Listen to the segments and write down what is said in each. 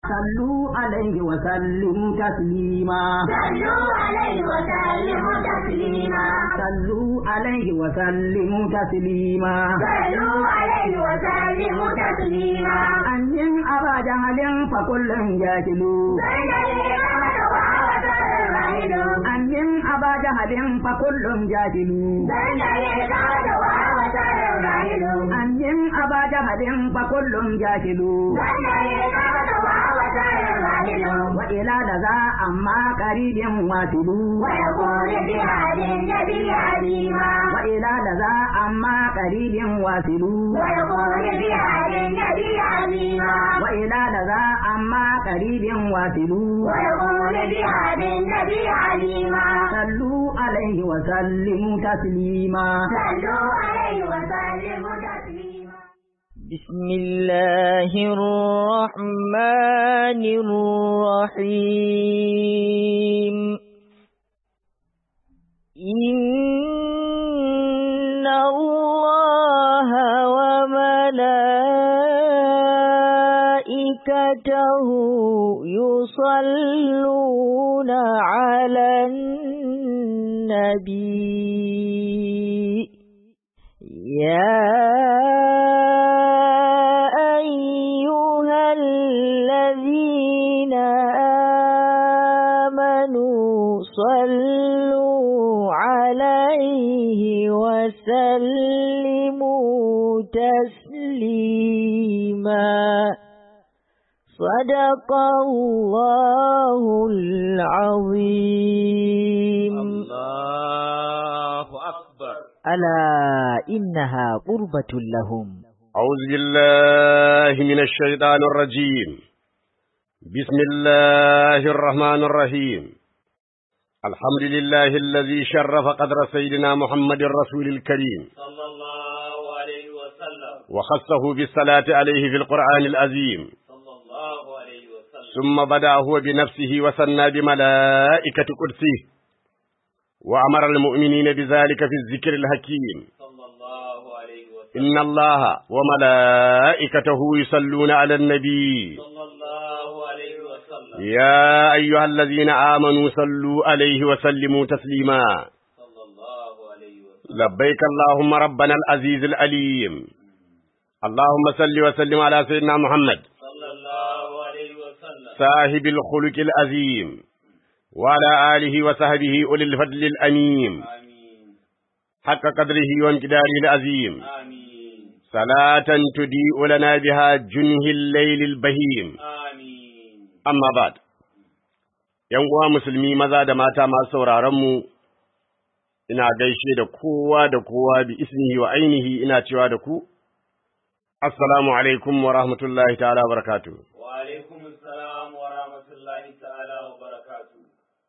صلوا عليه وسلموا تسليما صلوا عليه وسلموا تسليما صلوا عليه وسلموا تسليما صلوا عليه وسلموا تسليما أن أبا جهل فكل جاهل بين الإمام وعوة الرحيل أن أبا جهل فكل جاهل بين الإمام وعوة الرحيل أن أبا جهل فكل جاهل بين الإمام وعوة الرحيل وإلى لذا أما قريب واصل ويقول بهذه النبي عليما وإلى لذا أما قريب واصل ويقول بهذه النبي عليما وإلى لذا أما قريب واصل ويقول بهذه النبي عليما صلوا عليه وسلموا تسليما صلوا عليه وسلموا تسليما بسم الله الرحمن الرحيم إن الله وملائكته يصلون على النبي يا أيها الذين آمنوا صلوا عليه وسلموا تسليما صدق الله العظيم الله أكبر ألا إنها قربة لهم أعوذ بالله من الشيطان الرجيم بسم الله الرحمن الرحيم الحمد لله الذي شرف قدر سيدنا محمد الرسول الكريم صلى الله عليه وسلم وخصه بالصلاة عليه في القرآن العظيم صلى الله عليه وسلم ثم بدأ هو بنفسه وثنى بملائكة قدسه وأمر المؤمنين بذلك في الذكر الحكيم صلى الله عليه وسلم إن الله وملائكته يصلون على النبي صلى الله عليه وسلم يا أيها الذين آمنوا صلوا عليه وسلموا تسليما صلى الله عليه وسلم لبيك اللهم ربنا العزيز الأليم اللهم صل وسلم على سيدنا محمد صلى الله عليه وسلم صاحب الخلق العظيم وعلى آله وصحبه أولي الفضل الأميم آمين حق قدره وانقداره العظيم آمين صلاة تضيء لنا بها جنه الليل البهيم آمين amma ba ‘yan uwa musulmi maza da mata masu sauraronmu, ina gaishe da kowa da kowa bi ismihi wa ainihi ina cewa da ku, Assalamu alaikum wa rahmatullahi ta'ala wa barakatuh. وعليكم السلام ورحمة الله تعالى وبركاته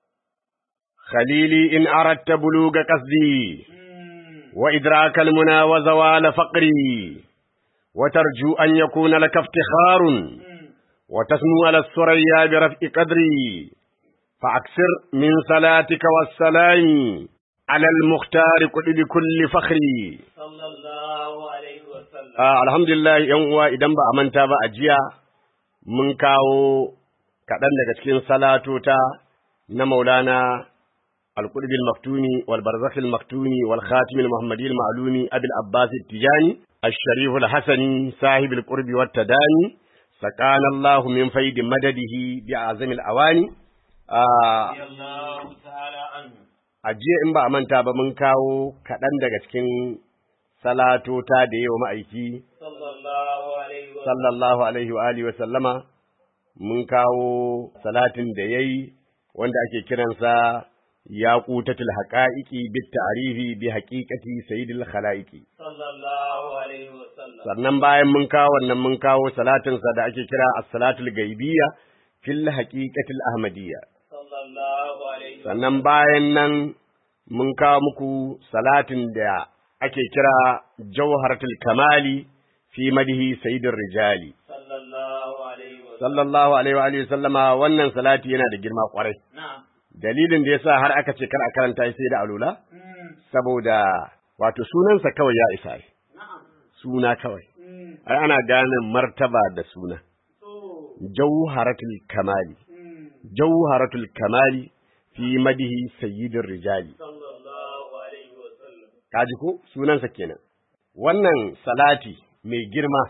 Khalili in aratta buluga qasdi مم. wa idrakal muna wa zawala faqri wa tarju an yakuna laka iftikharun مم. wa tasnu ala surayya bi raf'i qadri فأكثر من صلاتك والسلام على المختار كل بكل فخري صلى الله عليه وسلم Ah, alhamdulillah yan uwa idan ba a manta ba a jiya mun kawo kaɗan daga cikin salatota na maulana al-qurbi al-maktumi wal barzakh al-maktumi wal khatim al-muhammadi al-ma'lumi abi al-abbas al-tijani al-sharif al-hasani sahib al-qurbi wat tadani sakana Allah min faidi madadihi bi azami al-awani Ah, رضي الله تعالى عنه a jiya in ba a manta ba mun kawo kaɗan daga cikin salatota da yawa ma'aiki صلى الله عليه وسلم sallallahu alaihi wa alihi wa sallama mun kawo salatin da yayi wanda ake kiransa yaqutatul haqa'iqi bit ta'rifi bi haqiqati sayyidil khalaiqi صلى الله عليه وسلم sannan bayan mun kawo wannan mun kawo salatin sa da ake kira as-salatul gaibiyya fil haqiqatil ahmadiyya صلى الله عليه وسلم sannan bayan nan mun kawo muku salatin da ake kira jawharatul kamali fi madihi sayyidir rijali صلى الله عليه وسلم sallallahu alaihi wa alihi sallama wannan salati yana da girma kwarai نعم dalilin da yasa har aka ce kar a karanta shi sai da alula مم. saboda wato sunansa kawai ya isa ai. نعم suna kawai مم. ai ana gane martaba da suna So, jawharatul kamali jawharatul kamali fi madihi sayyidir rijali sallallahu alaihi wa sallam kaji ko sunansa kenan wannan salati mai girma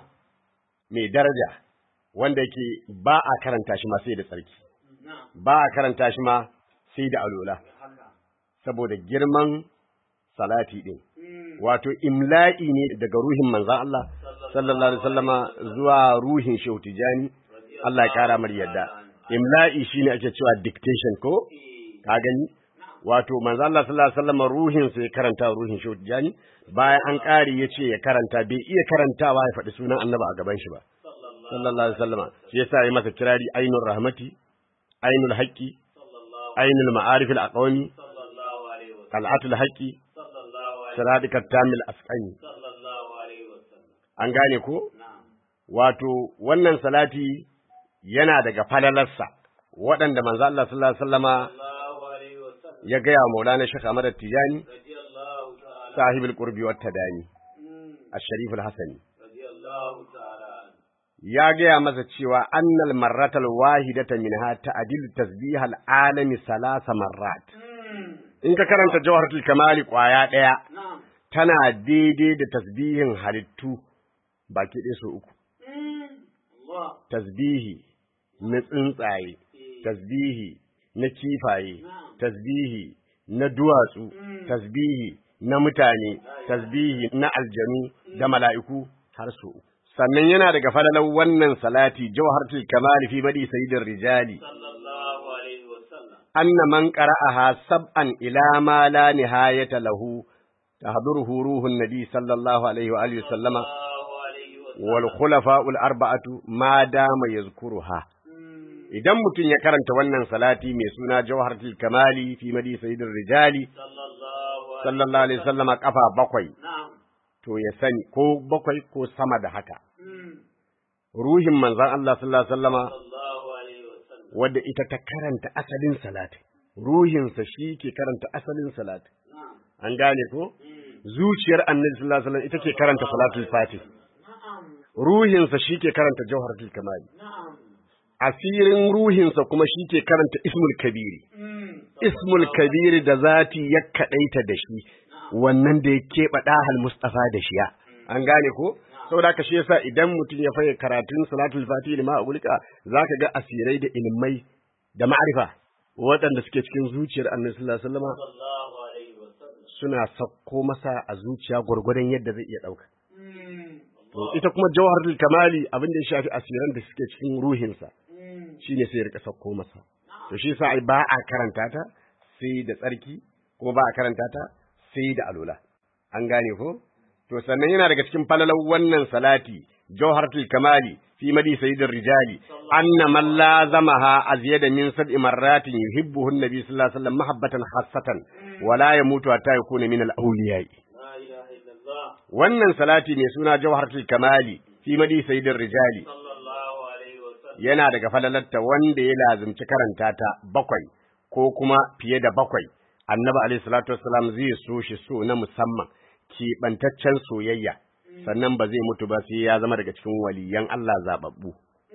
mai daraja wanda yake ba a karanta shi ma sai da tsarki na'am ba a karanta shi ma sai da alola saboda girman salati din wato imla'i ne daga ruhin manzan Allah sallallahu alaihi wasallama zuwa ruhin Shehu Tijani Allah ya kara mar yadda imla'i shine ake cewa dictation ko ka gani wato manzan Allah sallallahu alaihi wasallama ruhin sa ya karanta ruhin Shehu Tijani bayan an kare yace ya karanta bai iya karantawa ya faɗi sunan Annabi a gaban shi ba sallallahu alaihi wasallama shi yasa ya masa kirari ainur rahmati ainul haqqi ainul ma'arifil aqwami sallallahu alaihi wa qal'atul haqqi sallallahu alaihi siradikat tamil asqani sallallahu alaihi wa sallam an gane ko na'am wato wannan salati yana daga falalarsa waɗanda manzo Allah sallallahu alaihi wasallama sallallahu alaihi wa sallam ya gaya wa Maulana Sheikh Ahmad Tijani radiyallahu ta'ala sahibul qurbi wat tadani mm, ash-sharif al-hasani radiyallahu ta'ala anhu. ya gaya masa cewa annal marratal wahidata minha ta'dil tasbih al-alami salasa marrat Mm, in ka karanta jawharatul kamali kwaya daya na'am tana daidai da tasbihin halittu baki ɗaya so uku Mm, Allah tasbihi na tsuntsaye tasbihi na kifaye tasbihi na duwatsu tasbihi na mutane tasbihi na aljanu da mala'iku har so uku sannan yana daga falalar wannan salati jawharatul kamali fi badi sayyidin rijali sallallahu alaihi wa sallam anna man qara'aha sab'an ila ma la nihayata lahu tahduruhu ruhun nabi sallallahu alaihi wa alihi sallama sallallahu alaihi wa sallam wal khulafa'ul arba'atu ma dama yazkuruha idan mutum ya karanta wannan salati mai suna jawharatul kamali fi madi sayyidir rijali sallallahu alaihi sallallahu alaihi wasallama kafa bakwai na'am to ya sani ko bakwai ko sama da haka Mm, ruhin manzon Allah sallallahu alaihi wasallama sallallahu alaihi wa sallam wadda ita ta karanta asalin salati ruhinsa shi ke karanta asalin salati na'am an gane ko zuciyar annabi sallallahu alaihi wasallam ita ke karanta salatul fatih na'am ruhinsa shi ke karanta jawharatul kamali na'am asirin ruhinsa kuma shi ke karanta ismul kabiri Mm, ismul kabiri da zati ya kadaita da shi wannan da ya keɓe ɗahal mustafa da shiya an gane ko saboda haka shi yasa idan mutum ya faye karatun salatul fatih lima a gulika zaka ga asirai da ilmai da ma'arifa waɗanda suke cikin zuciyar annabi sallallahu alaihi wasallam sallallahu alaihi wa sallam suna sakko masa a zuciya gwargwadon yadda zai iya ɗauka Mm, to ita kuma jawharatul kamali abin da ya shafi asiran da suke cikin ruhinsa mm, shine sai ya rika sakko masa to shi yasa ai ba a karanta ta sai da tsarki kuma ba a karanta ta sai da alola an gane ko to sannan yana daga cikin falalar wannan salati jawharatul kamali fi madi sayyidir rijali anna man lazamaha azyada min sab'i marratin yuhibbuhu an-nabi sallallahu alaihi wasallam mahabbatan khassatan wala yamutu hatta yakuna min al-awliya la ilaha illallah wannan salati mai suna jawharatul kamali fi madi sayyidir rijali sallallahu alaihi wa sallam yana daga falalarta wanda ya lazimci karanta ta bakwai ko kuma fiye da bakwai annabi alaihi salatu wassalam zai so shi so na musamman keɓantaccen soyayya sannan ba zai mutu ba sai ya zama daga cikin waliyan Allah zababbu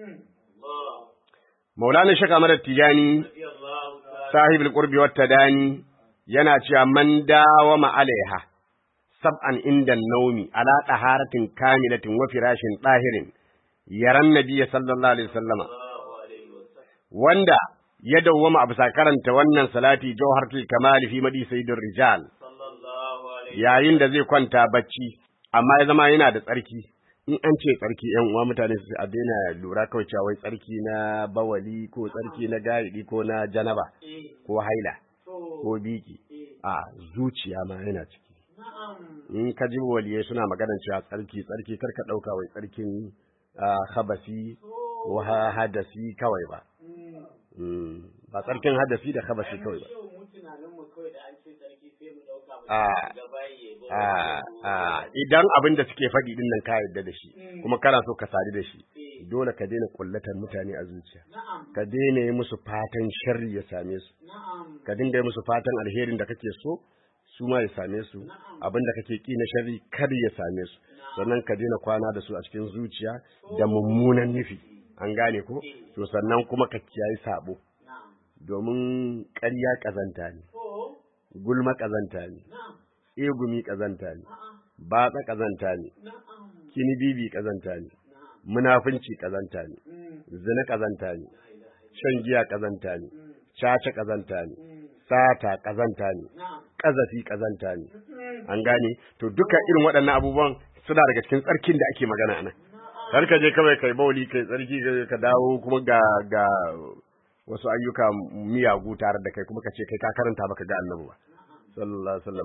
Allah maulana shaka madar tijani radiyallahu ta'ala sahibul qurbi wat tadani yana cewa man dawama alaiha sab'an inda naumi ala taharatin kamilatin wa firashin dahirin yaran nabiyyi sallallahu alaihi wasallama sallallahu alaihi wa sallam wanda ya dawwama a bisa karanta wannan salati jawharatul kamali fi madi sayyidir rijal sallallahu alaihi yayin da zai kwanta bacci amma ya zama yana da tsarki in an ce tsarki yan uwa mutane su a daina lura kawai cewa wai tsarki na bawali ko tsarki na gaidi ko na janaba eh ko haila to ko biki eh a zuciya ma yana ciki na'am in ka ji waliyai suna maganar cewa tsarki tsarki kar ka dauka wai tsarkin ah, habasi ko ha- hadasi kawai ba Mm. Mm, ba tsarkin hadasi da habasi kawai ba Yau mu tunanin mu kawai da an ce sarki sai mu dauka mu Ah. gaba yayi ba Ah, ah, idan abin da suke faɗi din nan ka yarda da shi kuma kana so ka sadu da shi dole ka daina kullatar mutane a zuciya na'am ka daina yi musu fatan sharri ya same su na'am ka dinga yi musu fatan alherin da kake so su ma ya same su abin da kake ki na sharri kar ya same su sannan ka daina kwana da su a cikin zuciya da mummunan nufi an gane ko to sannan kuma ka kiyayi sabo domin ƙarya ƙazanta ne gulma ƙazanta ne egumi ƙazanta ne batsa ƙazanta ne kinibibi ƙazanta ne munafunci ƙazanta ne zina ƙazanta ne shan giya ƙazanta ne caca ƙazanta ne sata ƙazanta ne ƙazafi ƙazanta ne an gane to duka irin waɗannan abubuwan suna daga cikin tsarkin da ake magana nan kar ka je kawai kai bauli kai tsarki ka dawo kuma ga ga wasu ayyuka miyagu tare da kai kuma ka ce kai ka karanta baka ga annabi ba sallallahu alaihi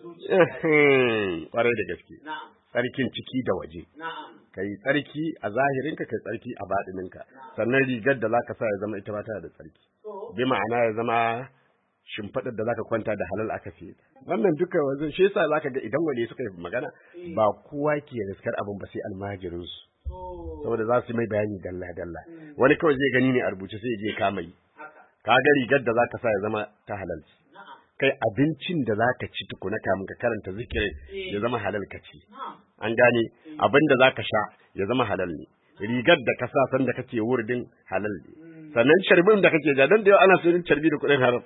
wasallam kwarai da gaske tsarkin ciki da waje kai tsarki a zahirinka kai tsarki a baɗininka sannan rigar da zaka sa ya zama ita ma tana da tsarki bi ma'ana ya zama shimfiɗar da zaka kwanta da halal aka fiye wannan duka wanzan shi yasa zaka ga idan wani suka yi magana ba kowa ke riskar abin ba sai almajirin su saboda za su mai bayani dalla dalla wani kawai zai gani ne a rubuce sai ya je kama yi ka ga rigar da zaka sa ya zama ta halal kai abincin da zaka ci tukuna kamun ka karanta zikirin ya zama halal ka ci an gane abin da zaka sha ya zama halal ne rigar da ka sa san da kake wurdin halal ne sannan sharbin da kake ja dan da yau ana sayin carbi da kuɗin haram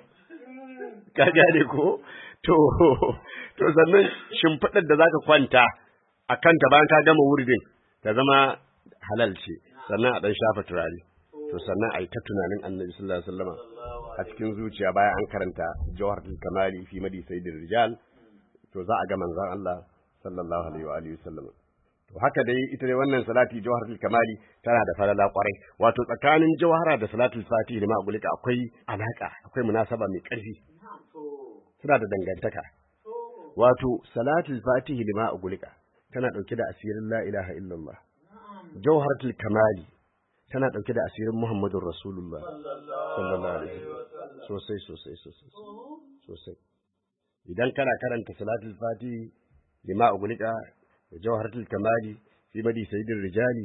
ka gane ko to to sannan shimfiɗar da zaka kwanta a kanta bayan ka gama wurdin ta zama halal ce sannan a dan shafa turare to sannan a yi ta tunanin annabi sallallahu alaihi wasallam a cikin zuciya bayan an karanta jawharatul kamali fi madi sayyidir rijal to za a ga manzon Allah sallallahu alaihi wa alihi wasallam to haka dai ita dai wannan salati jawharatul kamali tana da falala kwarai wato tsakanin jawhara da salatul fatihi da ma'agulika akwai alaka akwai munasaba mai ƙarfi suna da dangantaka wato salatul fatihi da ma'agulika tana dauke da asirin la ilaha illallah jawharatul kamali tana dauke da asirin muhammadur rasulullah sallallahu alaihi wasallam sosai sosai sosai sosai idan kana karanta salatul fatihi da ma'agulika da jawharatul kamali fi madi sayyidir rijali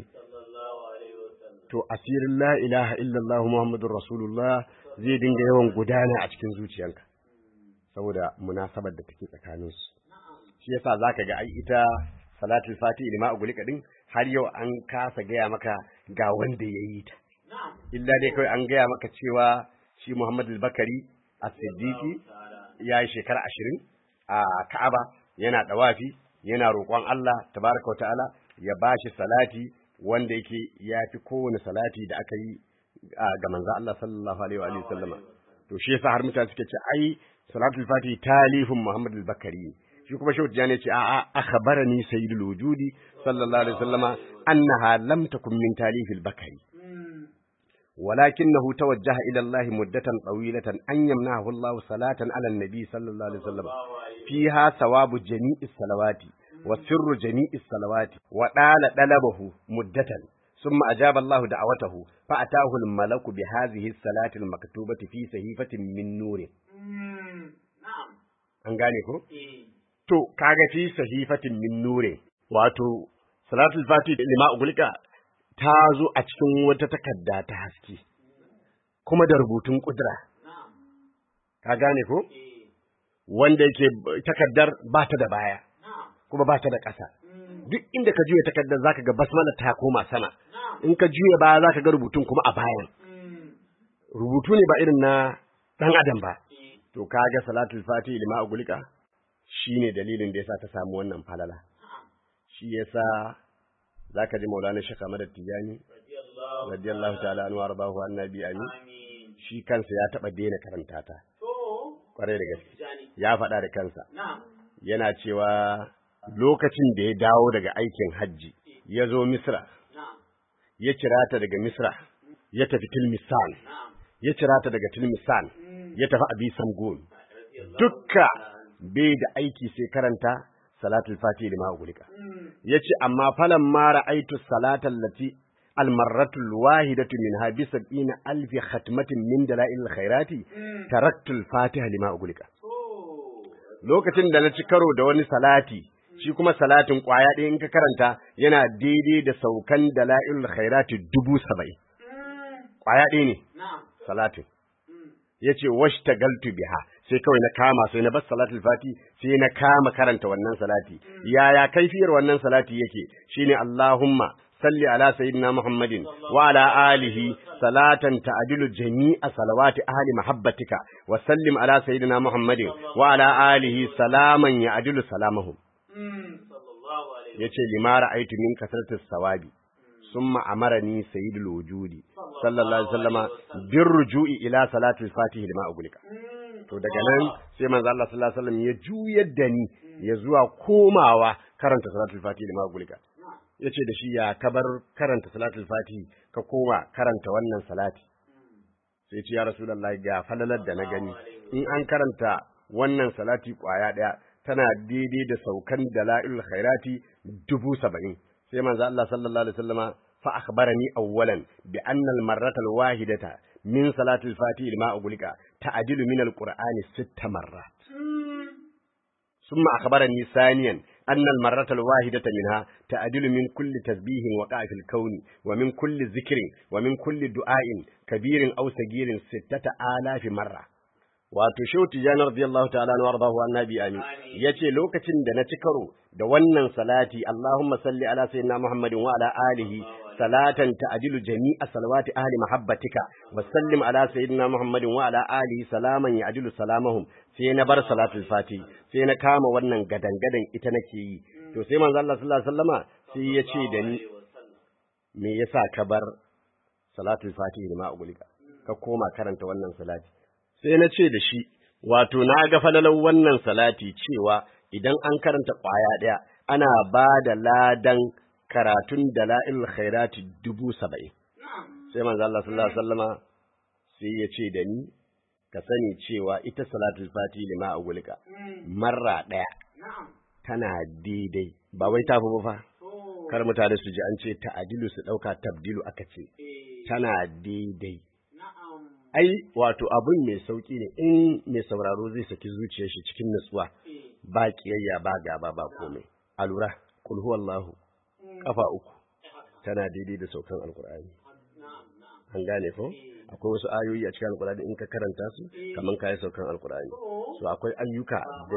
to asirin la ilaha illallah muhammadur rasulullah zai dinga yawan gudana a cikin zuciyanka saboda munasabar da take tsakanin su shi yasa zaka ga ai ita salatul fati lima ugulika din har yau an kasa gaya maka ga wanda yayi ta illa dai kawai an gaya maka cewa shi Muhammad al-Bakari as-Siddiqi ya yi shekara ashirin a Ka'aba yana dawafi yana roƙon Allah tabaraka wa ta'ala ya bashi salati wanda yake ya fi kowane salati da aka yi ga manzo Allah sallallahu alaihi wa alihi sallama to shi yasa har mutane suke ce ai salatul fati talifun Muhammad al-Bakari shi kuma shehu tijani ce a'a akhbarani sayyidul wujudi sallallahu alaihi wasallama annaha lam takun min talifil bakari ولكنه توجه إلى الله مدة طويلة أن يمنعه الله صلاة على النبي صلى الله عليه وسلم فيها ثواب جميع الصلوات وسر جميع الصلوات وطال طلبه مدة ثم أجاب الله دعوته فأتاه الملك بهذه الصلاة المكتوبة في صحيفة من نور an gane ko to kaga fi sahifatin min nure wato salatul fati da lima ugulika ta zo a cikin wata takarda ta haske kuma da rubutun kudura ka gane ko wanda yake takardar ba ta da baya kuma ba ta da ƙasa duk inda ka juya takardar zaka ga basmala ta koma sama in ka juya baya zaka ga rubutun kuma a bayan rubutu ne ba irin na dan adam ba to kaga salatul fatihi lima ugulika shine dalilin da yasa ta samu wannan falala shi yasa zaka ji maulana shaka madad tijani radiyallahu ta'ala anhu warbahu annabi amin shi kansa ya taba daina karanta ta kwarai da gaske ya faɗa da kansa yana cewa lokacin da ya dawo daga aikin hajji ya zo misra ya kira ta daga misra ya tafi tilmisan ya kira ta daga tilmisan ya tafi abi samgon dukka bai da aiki sai karanta salatul fati lima ugulika yace amma falan ma ra'aitu salatal lati almarratul wahidatu minha bi sab'ina alfi khatmatin min dalail khairati taraktul fatiha lima ugulika lokacin da na ci karo da wani salati shi kuma salatin kwaya ɗaya in ka karanta yana daidai da saukan dalail khairati dubu saba'in kwaya ɗaya ne salatin yace washtagaltu biha sai kawai na kama sai na bar salatul fati sai na kama karanta wannan salati yaya kaifiyar wannan salati yake shine Allahumma salli ala sayyidina Muhammadin wa ala alihi salatan ta'dilu jami'a salawati ahli mahabbatika wa sallim ala sayyidina Muhammadin wa ala alihi salaman ya'dilu salamahum sallallahu alaihi yace limara aitu min kasratis sawabi summa amarani sayyidul wujudi sallallahu alaihi wasallama bir ruju'i ila salatul fatihi lima ugulika to daga nan sai manzo Allah sallallahu alaihi wasallam ya juyar da ni ya zuwa komawa karanta salatul fatihi lima ugulika yace da shi ya kabar karanta salatul fatihi ka koma karanta wannan salati sai ce ya rasulullahi ga falalar da na gani in an karanta wannan salati kwaya daya tana daidai da saukan dala'il khairati dubu saba'in sai manzo Allah sallallahu alaihi wasallama fa akhbarani awwalan bi anna al marrata al wahidata min salati al fatihi lima ugulika ta'dilu min al qur'ani sitta marrat ثم أخبرني ثانيا أن المرة الواحدة منها تعدل من كل تسبيح وقع في الكون ومن كل ذكر ومن كل دعاء كبير أو صغير ستة آلاف مرة wato shehu tijani radiyallahu ta'ala na wardahu annabi amin yace lokacin da na ci karo da wannan salati Allahumma salli ala sayyidina Muhammadin wa ala alihi salatan ta'dilu jami'a salawati ahli mahabbatika wa sallim ala sayyidina Muhammadin wa ala alihi salaman ya'dilu salamahum sai na bar salatul fati sai na kama wannan gadangadan ita nake yi to sai manzo Allah sallallahu alaihi wasallama sai ya ce da ni me yasa ka bar salatul fati da ma ugulika ka koma karanta wannan salati sai na ce da shi wato na ga falalar wannan salati cewa idan an karanta ƙwaya ɗaya ana ba da ladan karatun dala'il khairati dubu saba'in sai manzo Allah sallallahu alaihi wasallama sai ya ce da ni ka sani cewa ita salatul fati lima ugulika marra ɗaya tana daidai ba wai tafi ba fa kar mutane su ji an ce ta'adilu su ɗauka tabdilu aka ce tana daidai ai wato abun mai sauki ne in mai sauraro zai saki zuciyar shi cikin nutsuwa ba kiyayya ba gaba ba komai a lura kul huwallahu kafa uku tana daidai da saukan alkur'ani an gane ko akwai wasu ayoyi a cikin alkur'ani in ka karanta su kaman kayi saukan alkur'ani so akwai ayyuka da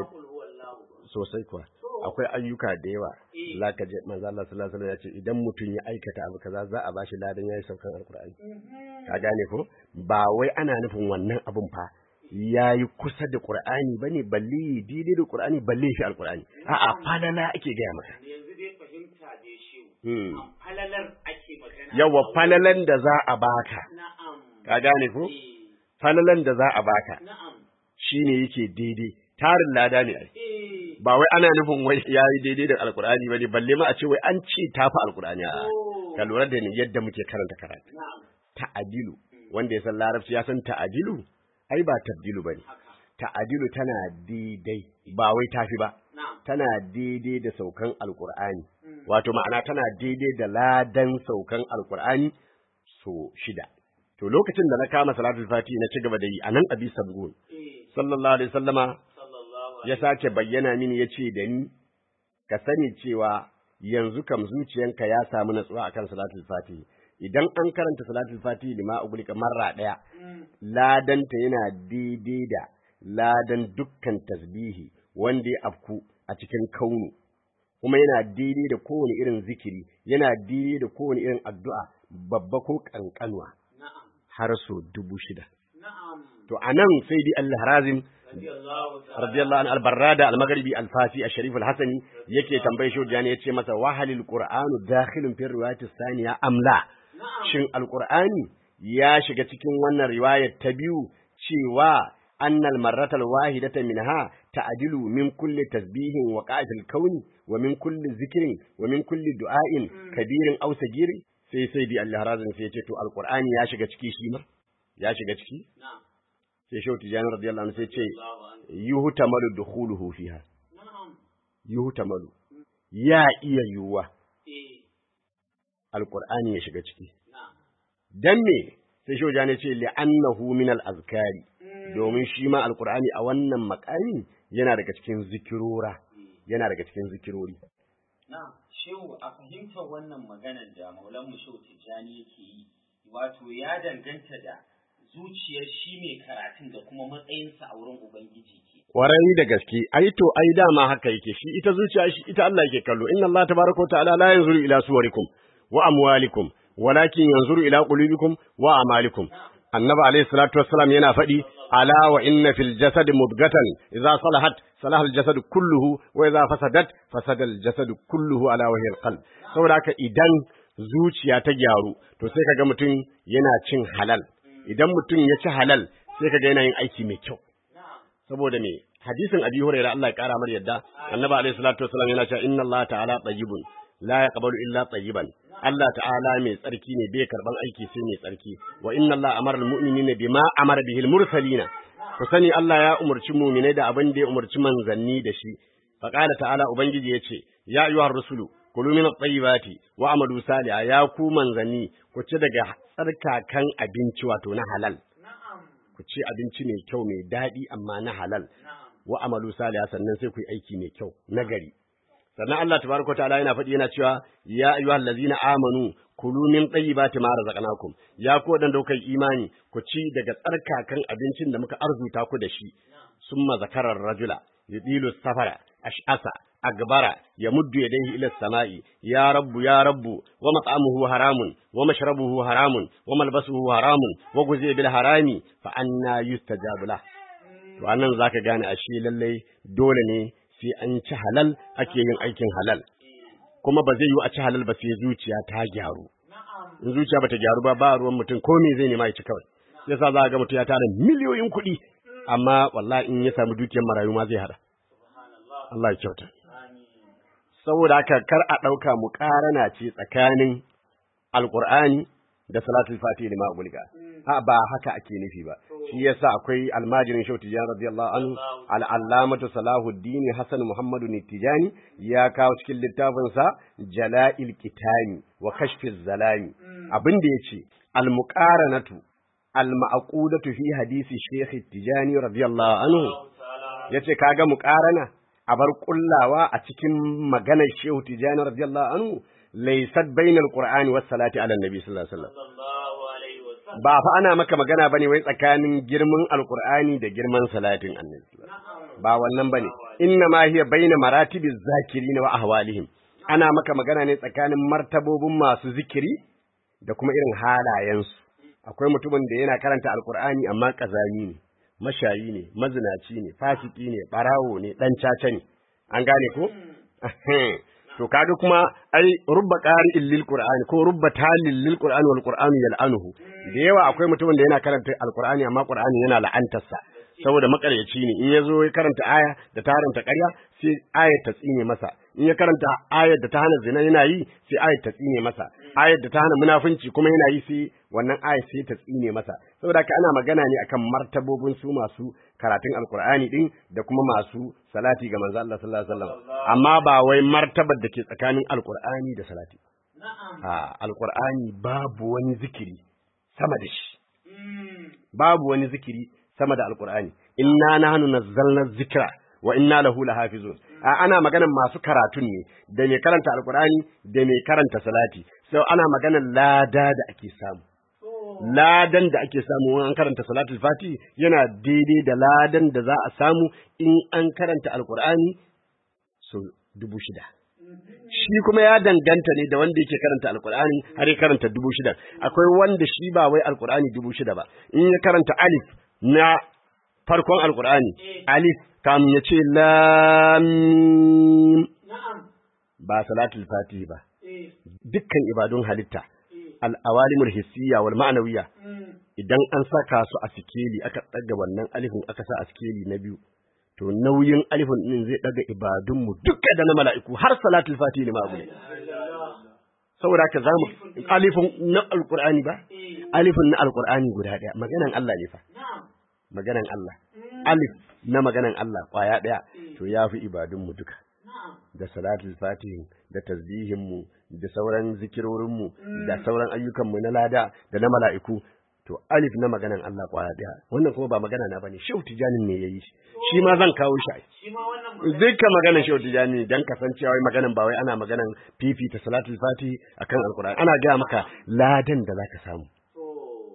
sosai kuwa akwai ayyuka da yawa zaka je manzo Allah sallallahu alaihi wasallam ya ce idan mutum ya aikata abu kaza za a bashi ladan yayi saukan alkur'ani ka gane ko ba wai ana nufin wannan abun fa yayi kusa da qur'ani bane balle daidai da qur'ani balle shi alkur'ani a'a falala ake gaya maka yanzu dai fahimta dai shi hmm. falalar ake magana yawa falalan da za a baka na'am ka gane ko eh, falalan da za a baka na'am shine yake daidai tarin lada ne ai eh ba wai ana nufin wai yayi daidai da alkur'ani bane balle ma a ce wai an ce tafi alkur'ani a oh, ka lura da ni yadda muke karanta karatu na'am ta'adilu wanda ya san larabci ya san ta'adilu ai ba tabdilu bane haka ta'adilu tana daidai ba wai tafi ba na'am tana daidai da saukan alkur'ani Mm. wato ma'ana tana daidai da ladan saukan alkur'ani so shida to lokacin da na kama salatul fati na ci gaba da yi anan abi sabgun eh sallallahu alaihi wasallama sallallahu ya sake bayyana mini yace da ni ka sani cewa yanzu kam zuciyanka ya samu natsuwa akan salatul fati idan an karanta salatul fati lima ugulika marra daya Mm. ladanta yana daidai da ladan dukkan tasbihi wanda ya afku a cikin kaunu kuma yana daidai da kowane irin zikiri yana daidai da kowane irin addu'a babba ko kankanwa na'am har so dubu shida na'am to anan sai dai Allah harazim radiyallahu ta'ala radiyallahu an albarrada almaghribi alfasi asharif alhasani yake tambaye shi jani yace masa wahalil qur'anu dakhilun fi riwayati thaniya amla na'am shin alqur'ani ya shiga cikin wannan riwayar ta biyu cewa annal marratal wahidata minha ta'dilu min kulli tasbihin wa qa'atil kauni wa min kulli zikrin wa min kulli du'ain kabirin aw sagirin sai sai bi Allah razin sai ya ce to alqur'ani ya shiga ciki shi ma ya shiga ciki na'am sai shehu tijani radiyallahu anhu sai ce Allahu an yuhtamalu dukhuluhu fiha na'am yuhtamalu ya iya yiwuwa eh alqur'ani ya shiga ciki na'am dan me sai shehu tijani ce li'annahu min al-azkari domin shi ma alqur'ani a wannan makami yana daga cikin zikirora yana daga cikin zikirori Na'am, shehu a fahimtar wannan maganar da Maulan Shehu Tijjani yake yi, wato ya danganta da zuciyar shi mai karatun da kuma matsayinsa a wurin Ubangiji ke. kwarai da gaske ai to ai dama haka yake shi ita zuciya shi ita Allah yake kallo inna Allah tabaraka wa ta'ala la yanzuru ila suwarikum wa amwalikum walakin yanzuru ila qulubikum wa a'malikum annabi alayhi salatu wassalam yana faɗi ala wa inna fil jasad mudghatan idza salahat salaha al jasad kulluhu wa idza fasadat fasada al jasad kulluhu ala wajhi al qalb saboda haka idan zuciya ta gyaru to sai kaga mutum yana cin halal idan mutum ya ci halal sai kaga yana yin aiki mai kyau saboda me hadisin abi hurairah Allah ya kara mar yadda annabi alayhi salatu wassalam yana cewa inna Allah ta'ala tayyibun la yaqbalu illa tayyiban Allah ta'ala mai tsarki ne bai karban aiki sai mai tsarki wa inna Allah amara almu'minina bima amara bihi almursalina ku sani Allah ya umarci mu'minai da abin da ya umarci manzanni da shi fa qala ta'ala ubangiji yace ya ayyuhar rusulu kulu min at-tayyibati wa amalu salihan ya ku manzanni ku ci daga tsarkakan abinci wato na halal ku ci abinci mai kyau mai daɗi amma na halal wa amalu salihan sannan sai ku yi aiki mai kyau nagari sannan Allah tabaraka ta'ala yana faɗi yana cewa ya ayyuhal ladzina amanu kulu min tayyibati ma razaqnakum ya ku wadanda kuka yi imani ku ci daga tsarkakan abincin da muka arzuta ku da shi summa zakarar rajula yudilu safara ash'asa agbara yamuddu yadayhi ila samai ya rabbu ya rabbu wa mat'amuhu haramun wa mashrabuhu haramun wa malbasuhu haramun wa guziya bil harami fa anna yustajabu lah to anan zaka gane ashe lallai dole ne sai an ci halal ake yin aikin halal kuma ba zai yi a ci halal ba sai zuciya ta gyaru in zuciya bata gyaru ba ba ruwan mutum ko me zai nema ya ci kawai yasa za ga mutum ya tara miliyoyin kuɗi amma wallahi in ya samu dukiyar marayu ma zai hada Allah ya kyauta saboda haka kar a ɗauka muƙarana ce tsakanin alƙur'ani da salatul fatihi lima gulga a ba haka ake nufi ba shi yasa akwai almajirin shau tijani radiyallahu anhu al'allamatu salahuddin hasan muhammadu tijani ya kawo cikin littafin sa jala'il kitani wa kashfiz zalami abin da yace al muqaranatu al ma'qudatu fi hadisi shaykh tijani radiyallahu anhu yace kaga muqarana a bar kullawa a cikin maganar shehu tijani radiyallahu anhu laysat bainal qur'ani was salati ala nabi sallallahu alaihi wasallam ba fa ana maka magana bane wai tsakanin girman alqur'ani da girman salatin annabi ba wannan bane inna ma hiya baina maratibiz zakirin wa ahwalihim ana maka magana ne tsakanin martabobin masu zikiri da kuma irin halayensu akwai mutumin da yana karanta alqur'ani amma kazami ne mashayi ne mazinaci ne fasiki ne barawo ne dan caca ne an gane ko to kaga kuma ai rubba qari'in lil qur'ani ko rubba talil lil qur'ani wal qur'anu yal'anuhu da yawa akwai mutumin da yana karanta alqur'ani amma qur'ani yana la'antarsa saboda makaryaci ne in yazo ya karanta aya da ta haranta ƙarya sai ayar ta tsine masa in ya karanta ayar da ta hana zina yana yi sai ayar ta tsine masa ayar da ta hana munafunci kuma yana yi sai wannan ayar sai ta tsine masa saboda haka ana magana ne akan martabobin su masu karatun alkur'ani din da kuma masu salati ga manzo Allah sallallahu alaihi wasallam amma ba wai martabar da ke tsakanin alkur'ani da salati a alkur'ani babu wani zikiri sama da shi babu wani zikiri sama da alkur'ani inna nahnu nazzalna dhikra wa inna lahu lahafizun a ana maganan masu karatun ne da mai karanta alkur'ani da mai karanta salati sai ana maganan lada da ake samu ladan da ake samu an karanta salatul fati yana daidai da ladan da za a samu in an karanta alkur'ani so dubu shida shi kuma ya danganta ne da wanda yake karanta alkur'ani har ya karanta dubu shida akwai wanda shi ba wai alkur'ani dubu shida ba in ya karanta alif na farkon alkur'ani alif kamun ya ce lam ba salatul fati ba dukkan ibadun halitta al'awalimul hissiyya wal ma'anawiyya idan an saka su a sikeli aka ɗaga wannan alifin aka sa a sikeli na biyu to nauyin alifin ɗin zai ɗaga ibadunmu duka da na mala'iku har salatul fati ne ma'abu saboda haka za mu alifin na alƙur'ani ba alifin na alƙur'ani guda ɗaya maganan Allah ne fa maganan Allah alif na maganan Allah ƙwaya ɗaya to ya fi ibadunmu duka da salatul fatihin da tasbihinmu da sauran zikirorinmu da sauran ayyukanmu na lada da na mala'iku to alif na maganan Allah kwaya daya wannan kuma ba magana na bane shehu tijanin ne yayi shi ma zan kawo shi dukkan maganan shehu tijani dan kasancewa wai maganan ba wai ana maganan fifita salatul fatihi akan alqur'ani ana ga maka ladan da zaka samu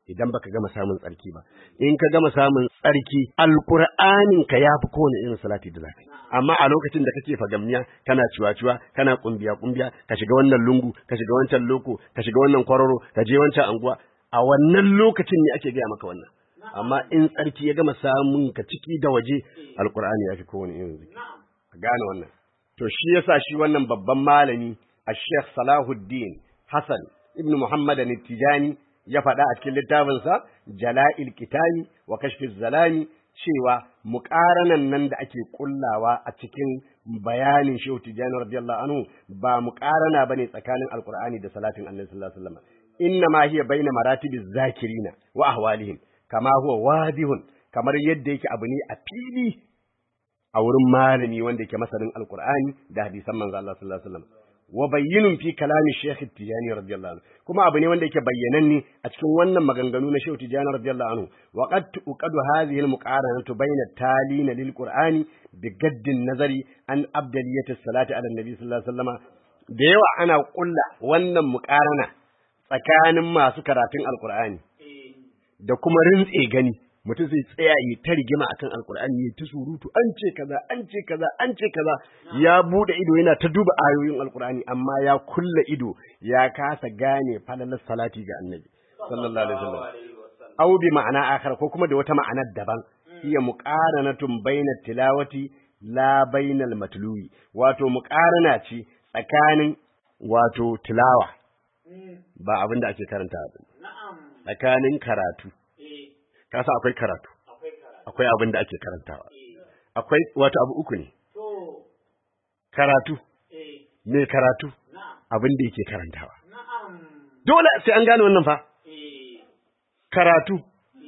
idan baka gama samun tsarki ba in ka gama samun tsarki alqur'anin ka yafi kowane irin salati da zaka yi amma a lokacin da kake fagamniya kana ciwa-ciwa kana kumbiya kumbiya ka shiga wannan lungu ka shiga wancan loko ka shiga wannan kwararo ka je wancan anguwa a wannan lokacin ne ake gaya maka wannan amma in tsarki ya gama samun ka ciki da waje alqur'ani yafi kowane irin zikiri ka gane wannan to shi yasa shi wannan babban malami Sheikh Salahuddin Hassan ibn Muhammad al-Tijani ya faɗa a cikin littafinsa Jala'il Kitani wa Kashfiz Zalami cewa muƙaranan nan da ake kullawa a cikin bayanin Shehu Tijani radiyallahu anhu ba muƙarana bane tsakanin Alƙur'ani da salatin Annabi sallallahu alaihi wasallam inna ma hiya baina maratibiz zakirina wa ahwalihim kama huwa wadihun kamar yadda yake abu ne a fili a wurin malami wanda yake masanin Alƙur'ani da hadisan manzo Allah sallallahu alaihi wasallam wa bayyinun fi kalami Sheikh Tijani radiyallahu anhu kuma abu ne wanda yake bayyananne a cikin wannan maganganu na Sheikh Tijani radiyallahu anhu wa qad tuqadu hadhihi al-muqaranatu bayna talina lil Qur'ani bi gaddin nazari an abdaliyati salati ala nabi sallallahu alaihi wasallama da yawa ana kulla wannan muqarana tsakanin masu karatun alqur'ani da kuma rintse gani mutum zai tsaya yi ta rigima akan alkur'ani ya ta surutu an ce kaza an ce kaza an ce kaza ya bude ido yana ta duba ayoyin alkur'ani amma ya kulla ido ya kasa gane falalar salati ga annabi sallallahu alaihi wasallam aw bi ma'ana akhar ko kuma da wata ma'anar daban hiya muqaranatun baina tilawati la bainal matluwi wato muqarana ce tsakanin wato tilawa ba abin da ake karanta ba tsakanin karatu kasa akwai karatu akwai abin da ake karantawa akwai wato abu uku ne karatu me karatu abin da yake karantawa dole sai an gane wannan fa karatu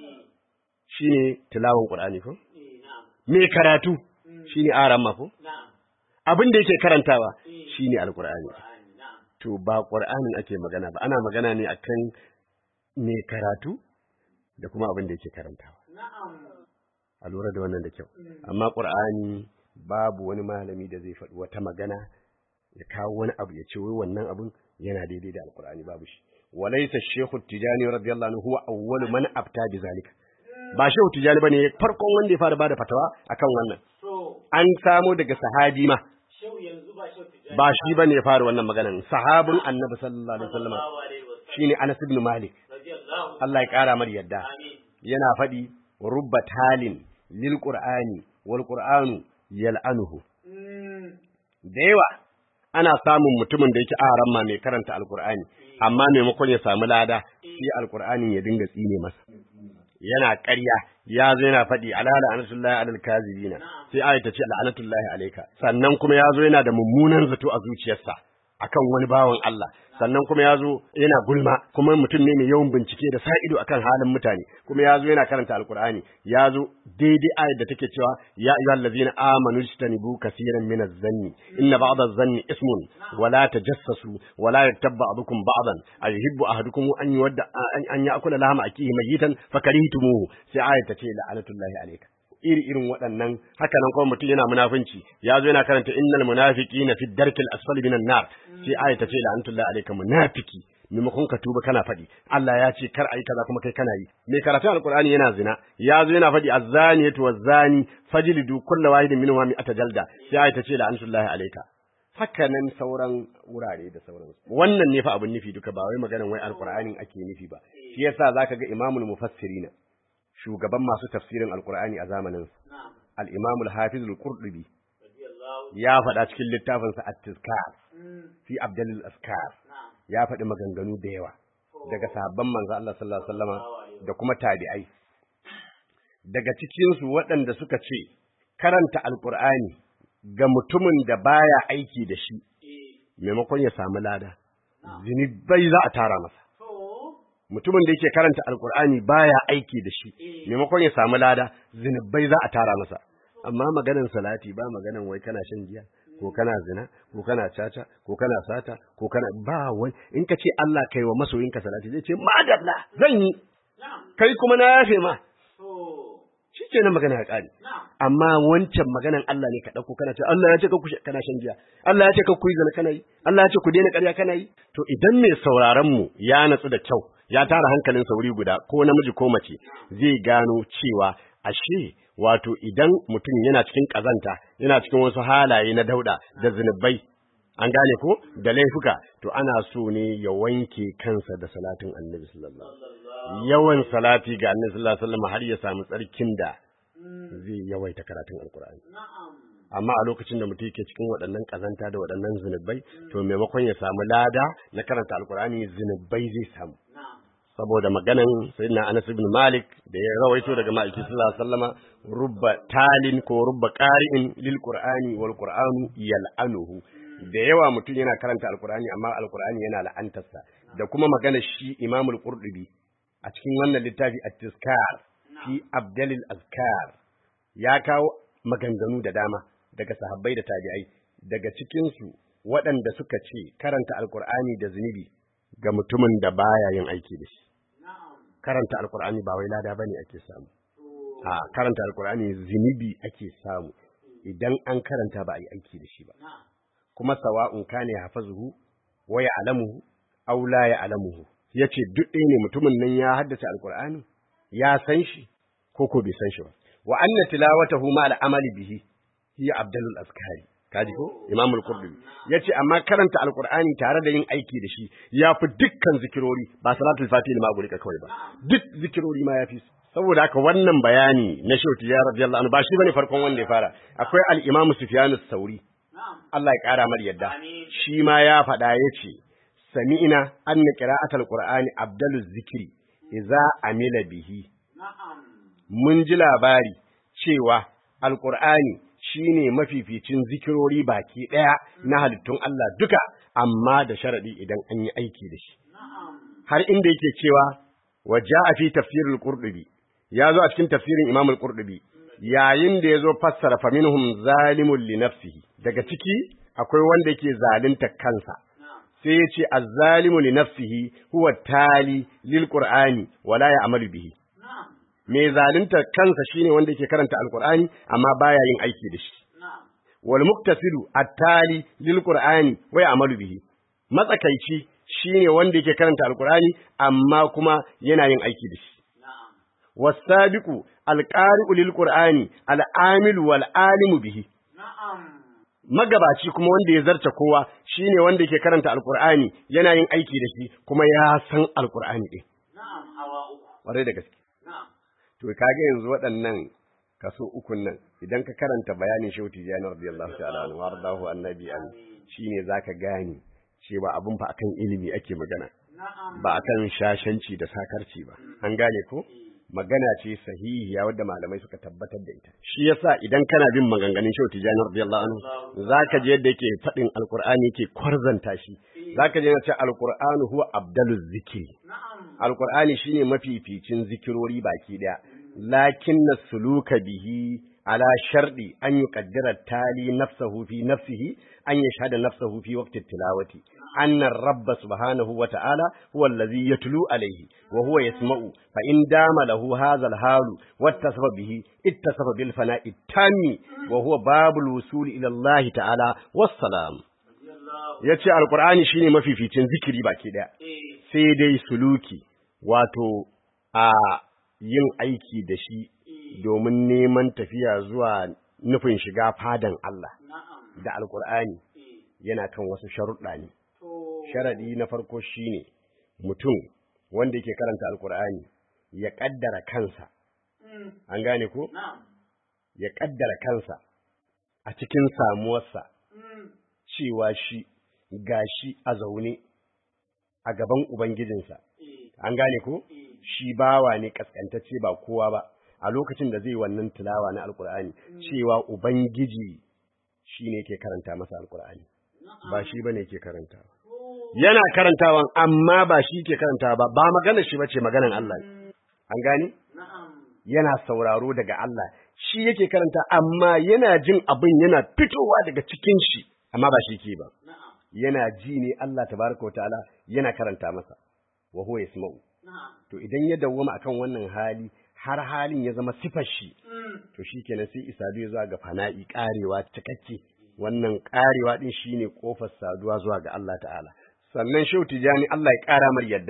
shine tilawan qur'ani ko me karatu shine aran ma ko abin da yake karantawa shine alqur'ani to ba qur'anin ake magana ba ana magana ne akan me karatu da kuma abin da yake karantawa. A lura da wannan da kyau. Amma Ƙur'ani babu wani malami da zai faɗi wata magana ya kawo wani abu ya ce wai wannan abin yana daidai da Alƙur'ani babu shi. Walaysa Shehu Tijani radiyallahu anhu huwa awwalu man abta bi zalika. Ba Shehu Tijani bane farkon wanda ya fara bada fatawa akan wannan. An samo daga sahabi ma. Ba shi bane ya fara wannan maganan. Sahabin Annabi sallallahu alaihi wasallam shine Anas ibn Malik. Allah ya ƙara mar yadda yana faɗi rubba talin lil qur'ani wal qur'anu yal'anuhu da yawa ana samun mutumin da yake aran ma mai karanta alqur'ani amma maimakon ya samu lada shi alqur'anin ya dinga tsine masa yana ƙarya ya zo yana faɗi ala la'anatullahi alal kazibina sai ayat ta ce la'anatullahi alayka sannan kuma ya zo yana da mummunan zato a zuciyarsa akan wani bawan Allah sannan kuma ya zo yana gulma kuma mutum ne mai yawan bincike da sa ido akan halin mutane kuma ya zo yana karanta alkur'ani ya zo daidai ayat da take cewa ya ayyuhal ladzina amanu istanibu kaseeran min az-zanni inna ba'd az-zanni ismun wa la tajassasu wa la yaktab ba'dukum ba'dan ayuhibbu ahadukum an yuwadda an ya'kula lahma akihi mayitan fakarihtumuhu sai ayat ta ce la'anatullahi alayka iri irin waɗannan haka nan kuma mutum yana munafunci ya zo yana karanta innal munafiqina fi darkil asfali minan nar sai aya ta ce la'antullahi alayka munafiki maimakon ka tuba kana faɗi Allah ya ce kar ayi kaza kuma kai kana yi mai karatun alqur'ani yana zina ya zo yana faɗi azzaniyatu wazzani fajlidu kullu wahidin minhum mi'ata jalda sai aya ta ce la'antullahi alayka haka nan sauran wurare da sauran wannan ne fa abin nufi duka ba wai maganan wai alqur'anin ake nufi ba shi yasa zaka ga imamul mufassirina shugaban masu tafsirin alkur'ani a zamanin al-imam al-hafiz al-qurtubi ya faɗa cikin littafinsa at-tizkar fi abdal al-askar ya faɗi maganganu da yawa daga sahabban manzo Allah sallallahu alaihi wasallama da kuma tabi'ai daga cikin su waɗanda suka ce karanta alkur'ani ga mutumin da baya aiki da shi maimakon ya samu lada zinubai za a tara masa mutumin da yake karanta alkur'ani baya aiki da shi maimakon ya samu lada zinubai za a tara masa amma maganan salati ba maganan wai kana shan giya ko kana zina ko kana caca ko kana sata ko kana ba wai in ka ce Allah kai wa masoyinka salati zai ce madalla zan yi kai kuma na yafe ma shi ke nan magana ya ƙare amma wancan maganan Allah ne ka ɗauko kana ce Allah ya ce ka kana shan giya Allah ya ce ka ku yi zina kana yi Allah ya ce ku daina ƙarya kana yi to idan mai sauraron mu ya natsu da kyau ya tara hankalin sauri guda ko namiji ko mace zai gano cewa ashe wato idan mutum yana cikin kazanta yana cikin wasu halaye na dauda da zinubai an gane ko da laifuka to ana so ne ya wanke kansa da salatin annabi sallallahu alaihi wasallam yawan salati ga annabi sallallahu alaihi wasallam har ya samu tsarkin da zai yawaita karatun alkur'ani amma a lokacin da mutum yake cikin waɗannan ƙazanta da waɗannan zunubai to maimakon ya samu lada na karanta alkur'ani zunubai zai samu saboda maganan sayyidina Anas ibn Malik da ya rawaito daga ma'aiki sallallahu alaihi wasallama rubba talin ko rubba qari'in lil qur'ani wal qur'anu yal'anuhu da yawa mutum yana karanta alkur'ani amma alkur'ani yana la'antarsa da kuma magana shi Imamul Qurtubi a cikin wannan littafi at-Tizkar fi Abdalil Azkar ya kawo maganganu da dama daga sahabbai da tabi'ai daga cikinsu waɗanda suka ce karanta alkur'ani da zunubi ga mutumin da baya yin aiki da shi karanta alkur'ani ba wai lada bane ake samu a karanta alkur'ani zunubi ake samu idan an karanta ba a yi aiki da shi ba kuma sawa'un kana ya hafazuhu wa ya alamuhu aw la ya alamuhu yace duk ɗaya ne mutumin nan ya haddace alkur'ani ya san shi ko ko bai san shi ba wa anna tilawatahu ma al-amali bihi hiya abdalul azkari kaji ko imam al-qurtubi yace amma karanta alqur'ani tare da yin aiki da shi yafi dukkan zikirori ba salatul fatih ma guri ka kawai ba duk zikirori ma yafi saboda haka wannan bayani na shauti ya radiyallahu anhu ba shi bane farkon wanda ya fara akwai al-imam sufyan as-sauri Allah ya kara mar yadda shi ma ya faɗa yace sami'ina anna qira'atul qur'ani abdaluz zikri idza amila bihi mun ji labari cewa alƙur'ani shi ne mafificin zikirori baki ɗaya na halittun Allah duka, amma da sharaɗi idan an yi aiki da shi. Har inda yake cewa, waje a fi tafsirin ƙurɗubi, ya zo a cikin tafsirin imamul ƙurɗubi, yayin da ya zo fassara faminhum zalimun li nafsihi, daga ciki akwai wanda yake zalunta kansa. Sai ya ce, azzalimu li nafsihi huwa tali lil Qur'ani wala ya amalu bihi. mai zalunta kansa shine wanda yake karanta alqur'ani amma baya yin aiki da shi wal muktasilu at-tali lil qur'ani wa ya'malu bihi matsakaici shine wanda yake karanta alqur'ani amma kuma yana yin aiki da shi wasabiqu alqari'u lil qur'ani al'amilu wal alimu bihi magabaci kuma wanda ya zarta kowa shine wanda yake karanta alqur'ani yana yin aiki da shi kuma ya san alqur'ani din na'am hawa uku ƙwarai da gaske to kage yanzu waɗannan kaso ukun nan idan ka karanta bayanin shehu tijani radiyallahu ta'ala anhu wardahu annabi an shine zaka gane cewa abun fa akan ilimi ake magana ba akan shashanci da sakarci ba an gane ko magana ce sahihiya wadda malamai suka tabbatar da ita shi yasa idan kana bin maganganun shehu tijani radiyallahu anhu zaka je yadda yake faɗin alqur'ani yake kwarzanta shi zaka je ce alqur'anu huwa abdaluz zikri alqur'ani shine mafificin zikirori baki daya lakin suluka bihi ala shardi an yuqaddara tali nafsahu fi nafsihi an yashhada nafsahu fi waqti tilawati anna rabba subhanahu wa ta'ala huwa allazi yatlu alayhi wa huwa yasma'u fa in dama lahu hadha al-halu wattasafa bihi ittasafa bil fana'i tammi wa huwa babul wusul ila Allah ta'ala wassalam yace alqur'ani shine mafificin zikiri baki daya sai dai suluki wato a yin aiki da shi domin neman tafiya zuwa nufin shiga fadan Allah da alkur'ani yana kan wasu sharuɗa ne sharaɗi na farko shine mutum wanda yake karanta alkur'ani ya ƙaddara kansa an gane ko ya ƙaddara kansa a cikin samuwarsa cewa shi gashi a zaune a gaban ubangijinsa an gane ko shi bawa ne kaskantacce ba kowa ba a lokacin da zai wannan tilawa na alkur'ani cewa ubangiji shi ne ke karanta masa alkur'ani ba shi bane ke karantawa yana karantawan amma ba shi ke karantawa ba ba magana shi bace maganan Allah an gane yana sauraro daga Allah shi yake karanta amma yana jin abin yana fitowa daga cikin shi amma ba shi ke ba yana ji ne Allah tabaraka wa ta'ala yana karanta masa wa huwa yasma'u to idan ya dawwama akan wannan hali har halin ya zama sifar shi to shikenan sai isadu ya zuwa ga fana'i karewa cikakke wannan karewa din shine kofar saduwa zuwa ga Allah ta'ala sannan shehu tijani Allah ya kara mar yadda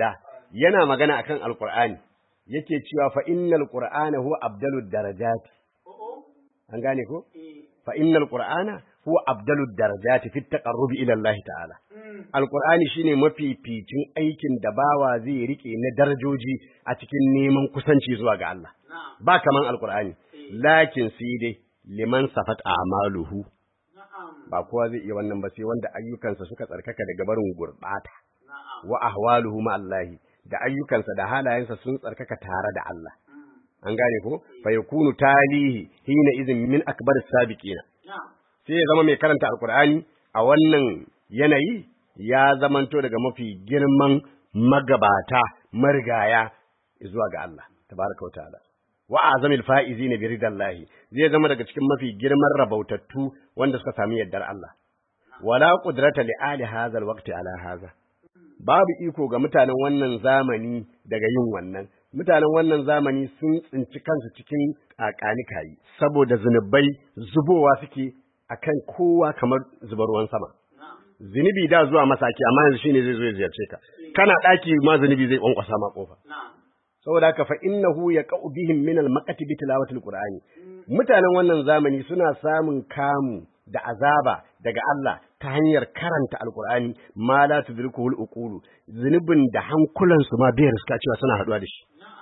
yana magana akan alqur'ani yake cewa fa innal qur'ana huwa abdalud darajat an gane ko fa innal qur'ana huwa abdalud darajat fi taqarrubi ila Allah ta'ala alqur'ani shine mafificin aikin da bawa zai rike na darajoji a cikin neman kusanci zuwa ga Allah ba kaman alqur'ani lakin sai dai liman safat a'maluhu ba kowa zai iya wannan ba sai wanda ayyukansa suka tsarkaka daga barin gurbata wa ahwaluhu ma Allah da ayyukansa da halayensa sun tsarkaka tare da Allah an gane ko fa yakunu talihi hina izin min akbar sabiqina sai ya zama mai karanta alqur'ani a wannan yanayi ya zamanto daga mafi girman magabata marigaya zuwa ga Allah tabaraka wa ta'ala wa azamil faizina bi ridallahi zai zama daga cikin mafi girman rabautattu wanda suka sami yardar Allah wala qudrata li ali hadha alwaqti ala hadha babu iko ga mutanen wannan zamani daga yin wannan mutanen wannan zamani sun tsinci kansu cikin kakani kayi saboda zunubai zubowa suke akan kowa kamar zubar ruwan sama zunubi da zuwa masaki amma yanzu shine zai zo ya ziyarce ka kana daki ma zunubi zai kwankwasa ma kofa saboda haka fa innahu yaqau bihim min al-maqati bi tilawati al-qur'ani mutanen wannan zamani suna samun kamu da azaba daga Allah ta hanyar karanta alqur'ani ma la tudrikuhu al-uqulu zunubin da hankulan su ma bai riska cewa suna haduwa da shi